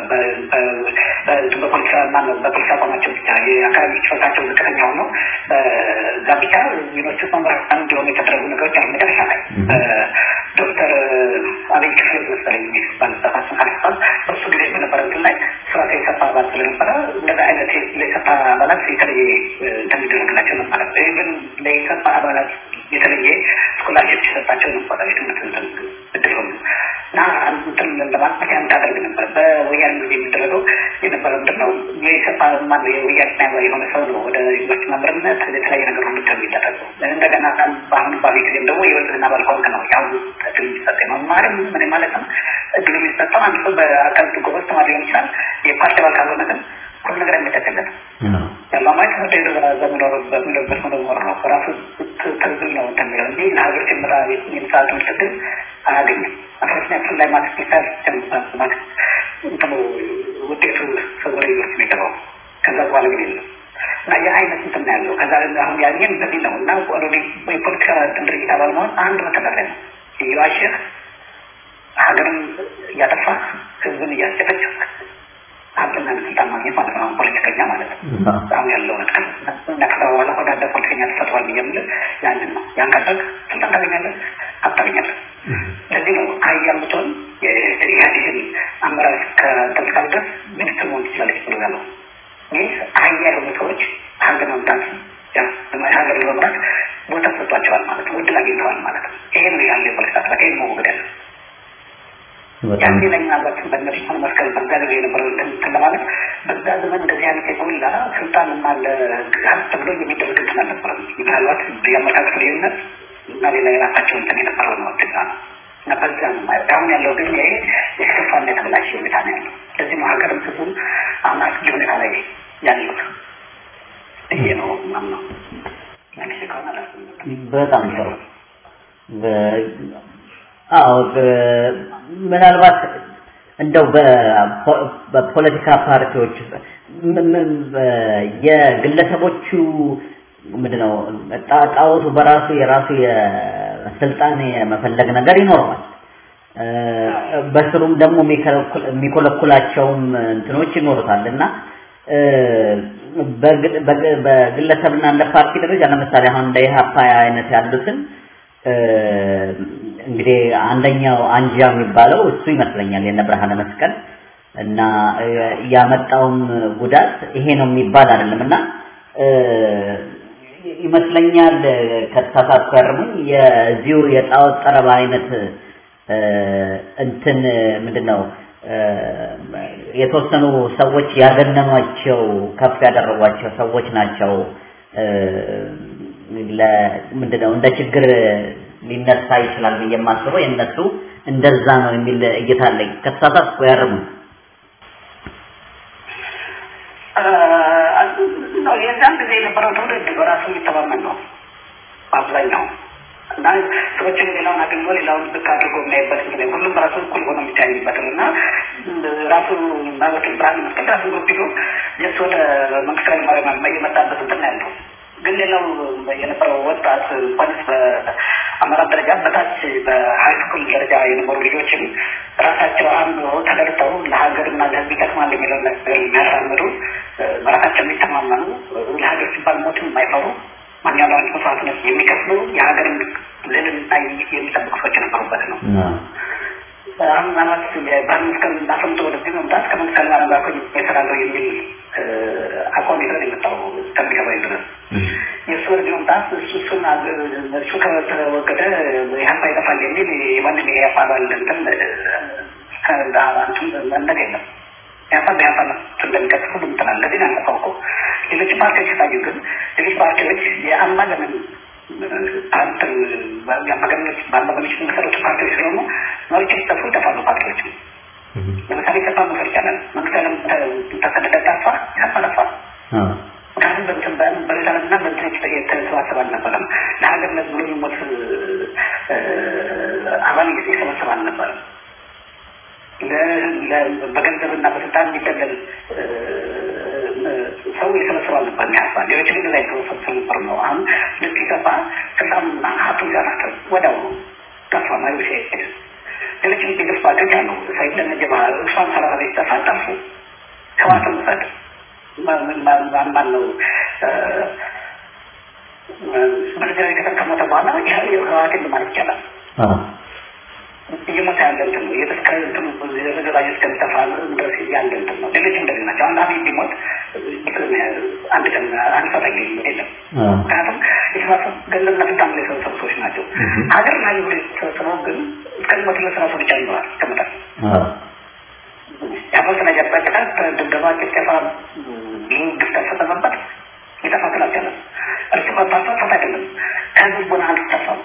በፖለቲካ ማነው በፖለቲካ አቋማቸው ብቻ የአካባቢ ችሎታቸው ዝቅተኛ ሆኖ እዛ ብቻ ዩኒቨርሲቲ መምህራን እንዲሆኑ የተደረጉ ነገሮች አሉ። መጨረሻ ላይ ዶክተር አብይ ክፍል መሰለኝ ባለጠፋችን ካልሳል በሱ ጊዜ በነበረ እንትን ላይ ስርዓተ የሰፋ አባል ስለነበረ እንደዚ አይነት ለሰፋ አባላት የተለየ እንደሚደረግላቸው ነበረ። ይህ ግን ለሰፋ አባላት የተለየ ስኮላርሽፕ ሲሰጣቸው ነበረ የትምህርት እድል ሆኑ እና እንትን ለማጥፋት ያን ታደርግ ነበር። በወያኔ ጊዜ የሚደረገው የነበረው ምንድን ነው? የኢሰፓ ማነው የወያኔ የሆነ ሰው ነው ወደ ዩኒቨርሲቲ መምህርነት የተለያየ ነገር ሁሉ የሚደረገው። እንደገና በአሁኑ ባቢ ጊዜም ደግሞ የወልድና ባልኮንክ ነው ያሁኑ እድል የሚሰጠ መማርም ምን ማለት ነው? እድሉ የሚሰጠው አንድ ሰው በአካል ጎበዝ ተማሪ ሊሆን ይችላል። የፓርቲ አባል ካልሆነ ግን ሁሉ ነገር የሚጠቅለት ያለማይ ትምህርት የተዘመኖር በሚለበት መኖር ነው። ራሱ ትርጉም ነው እንደሚለው እንጂ ለሀገር ሲመጣ የምሳሌ ትምህርት እድል አያገኝም። አስራተኛ ክፍል ላይ ማትስ ሊሳል ማለት እንትኑ ውጤቱ ሰወረ ዩኒቨርሲቲ የሚገባው ከዛ በኋላ ግን የለም እና የአይነት እንትን ያለው ከዛ አሁን ያየን በዚህ ነው እና ኦልሬዲ የፖለቲካ ድርጅት አባል መሆን አንድ መተዳደሪያ ነው። እየዋሸህ ሀገርን እያጠፋ ህዝብን እያስጨፈጨፍክ ሀብትና ስልጣን ማግኘት ማለት ነው። ፖለቲከኛ ማለት ነው። አሁን ያለው ነገር እና ከዛ በኋላ ወዳደ ፖለቲከኛ ተፈጥሯል ብዬ የምልህ ያንን ነው። ያን ካደረግ ስልጣን ታገኛለህ፣ ሀብት ታገኛለህ። ለዚህ ነው ሀያል ብትሆን የኢህአዴግን አመራር ከተልካል ድረስ ሚኒስትር መሆን ትችላለች ብሎ ያለው ይህ ሀያል የሆኑ ሰዎች ሀገር መምራት ሀገር ለመምራት ቦታ ተሰጥቷቸዋል ማለት ነው። እድል አግኝተዋል ማለት ነው። ይሄ ነው ያለው የፖለቲካ ስርዓት። ይሄ መወገድ ያለ ያኔ ላይ ምናልባት በእነሱ ሆነ መስቀል በዛ ጊዜ የነበረው እንትን ለማለት በዛ ዘመን እንደዚህ አይነት የጎላ ስልጣን እና ለሀብት ተብሎ የሚደረግ እንትን አልነበረም። ምናልባት የአመለካከት ልዩነት እና ሌላ የራሳቸው እንትን የነበረው ነው ድጋ ነው እና በዛ ነው ማለት አሁን ያለው ግን ይሄ የከፋና የተበላሸ ሁኔታ ነው ያለው። ለዚህ ነው ሀገርም ህዝቡም አሁን አስጊ ሁኔታ ላይ ያሉት ይሄ ነው ማምነው በጣም ጥሩ አዎ ምናልባት እንደው በፖለቲካ ፓርቲዎች የግለሰቦቹ ምንድነው ጣዖቱ በራሱ የራሱ የስልጣን የመፈለግ ነገር ይኖረዋል። በስሩም ደግሞ የሚኮለኩላቸውም እንትኖች ይኖሩታል እና በግለሰብና እንደ ፓርቲ ደረጃ ለምሳሌ አሁን እንደ ኢህአፓ አይነት ያሉትን እንግዲህ አንደኛው አንጃ የሚባለው እሱ ይመስለኛል የነ ብርሃነ መስቀል እና ያመጣውም ጉዳት ይሄ ነው የሚባል አይደለም እና ይመስለኛል ከተሳሳትኩ ያርሙኝ የዚሁ የጣዖት ጠረባ አይነት እንትን ምንድነው የተወሰኑ ሰዎች ያገነኗቸው ከፍ ያደረጓቸው ሰዎች ናቸው ምንድነው እንደ ችግር ሊነሳ ይችላል ብዬ የማስበው የእነሱ እንደዛ ነው የሚል እይታ አለኝ። ከተሳሳትኩ ያርሙ። የዛን ጊዜ የነበረው ትውልድ በራሱ የሚተማመን ነው። አብዛኛው እና ሰዎችን ሌላውን አግኝቶ ሌላውን ዝቅ አድርጎ የሚያይበት ጊዜ ሁሉም ራሱ እኩል ሆኖ የሚታይበት ነው እና ራሱ ማለት ብርሃን መስቀል ራሱ ግሩፕ ይዞ የሱ ወደ መንግስታዊ ማርያም የመጣበት እንትን ነው ያለው። ግን ሌላው የነበረው ወጣት እንኳንስ በአመራር ደረጃ በታች በሀይ ስኩል ደረጃ የነበሩ ልጆችም ራሳቸው አምኖ ተደርተው ለሀገርና ለሕዝብ ይጠቅማል የሚለው ነገር የሚያራምዱ በራሳቸው የሚተማመኑ ለሀገር ሲባል ሞትን የማይፈሩ ማንኛውም አይነት መስዋዕትነት የሚከፍሉ የሀገርን ልዕልና የሚጠብቁ ሰዎች የነበሩበት ነው። አሁን ምናልባት ባህል መስቀል አሰምቶ ወደዚህ መምጣት ከመንግስት ኃይለማርያም ጋር ይሰራለሁ የሚል አቋም ይዘን የመጣው እስከሚገባኝ ድረስ የእሱ ወደዚህ መምጣት እሱን እሱ ከተወገደ ኢህአፓ ይጠፋል የሚል የማንም የኢህአፓ አባል እንትን እንትን መነግ የለም። ኢህአፓ በኢህአፓ እንደሚቀጥል ሁሉም ትላል። ለዚህ ነው ያለፈው እኮ ሌሎች ፓርቲዎች ሲታዩ ግን ሌሎች ፓርቲዎች የአምባገነን ፓርት የአምባገነኖች በአምባገነኖች የሚመሰረቱ ፓርቲዎች ስለሆኑ መሪዎች ሲጠፉ ይጠፋሉ ፓርቲዎች። ለምሳሌ ኢሰፓ መውሰድ ይቻላል። መንግስት ዓለም ተሰደደ ጠፋ፣ ኢሰፓ ጠፋ። ምክንያቱም በእንትን በሌላ ዓለምና በእንትን የተሰባሰበ አልነበረም። ለሀገርነት ብሎ የሚሞት አባል የሰበሰበ አልነበረም። በገንዘብና በስልጣን የሚደለል ሰው የሰበሰበ አልነበረም። ያስባ ሌሎች ግን ላይ የተሰበሰቡ ነበር ነው። አሁን ልክ ሲጠፋ ስልጣኑና ሀብቱ ጋር ወዲያው ጠፋ ማሪ ሲሄድ ሌሎችም ሌሎች ፓርቲዎች አሉ። ሳይድ ለነጀባ እሷን ሰላሳ ላይ ሲጠፋ ጠፉ። ህዋትን ውሰድ ማን ነው በነገራዊ ከተቀመጠ በኋላ ህዋትን ማለት ይቻላል እየሞተ ያለ እንትን ነው የተስከ እንትኑ ዘገባኝ እስከሚጠፋ ድረስ ያለ እንትን ነው። ሌሎችም እንደዚህ ናቸው። አንድ አብይ ቢሞት አንድ ቀን አንድ ሰው ታገኝ የለም። ምክንያቱም የተሳሰብ ገንዘብና ስልጣን ላይ የሰበሰቡ ሰዎች ናቸው። ሀገር ላይ ብሎ የተሰበሰበው ግን እስከሚሞት ድረስ ራሱ ብቻ ይኖራል ከመጠን ያፈስነ ያጠቃል ድብደባ፣ ጭፍጨፋ፣ ግፍ ተፈጸመበት ሊጠፋ አልቻለም። እርስ በርሳቸው ፈት አይደለም ከህዝብ ቦና አልተጠፋም።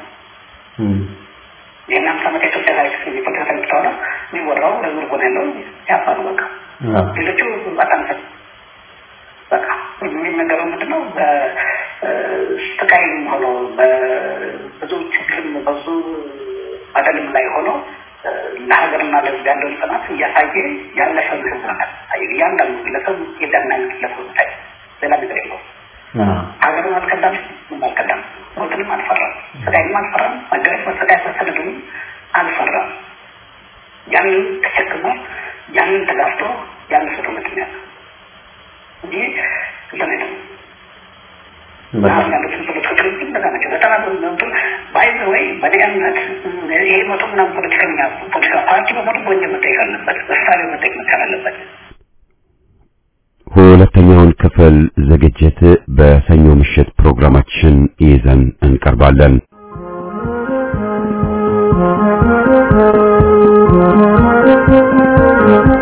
ይህን አምሳ ዓመት የኢትዮጵያ ታሪክ የፖለቲካ ታሪክ ተሆነ የሚወራው ለህዝብ ጎን ያለው ያፋ ነው። በቃ ሌሎቹ በጣም በቃ የሚነገረው ምንድነው በስቃይም ሆኖ በብዙ ችግርም በብዙ በደልም ላይ ሆኖ ለሀገርና ለህዝብ ያለውን ጽናት እያሳየ ያለፈ ህዝብ ነው። እያንዳንዱ ግለሰብ የዳና ግለሰብ ታይ ሌላ ነገር የለውም። ሀገርን አልከዳም፣ አልከዳም፣ ሞትንም አልፈራም፣ ስቃይንም አልፈራም፣ መገረፍ፣ መሰቃየት፣ መሰደዱንም አልፈራም። ያንን ተሸክሞ ያንን ተጋፍቶ ያለፈ ትውልድ ነው ያለው እንጂ እንትን አይደለም። አሁን ያሉትን ፖለቲከኞች እንደዛ ናቸው። በጣም እንትን ባይዘ ወይ በእኔ እምነት ይሄ መቶ ምናምን ፖለቲከኛ ፖለቲካ ፓርቲ በሙሉ በወንጀል መጠየቅ አለበት፣ በስታሌ መጠየቅ መቻል አለበት። ሁለተኛውን ክፍል ዝግጅት በሰኞ ምሽት ፕሮግራማችን ይዘን እንቀርባለን። Thank you.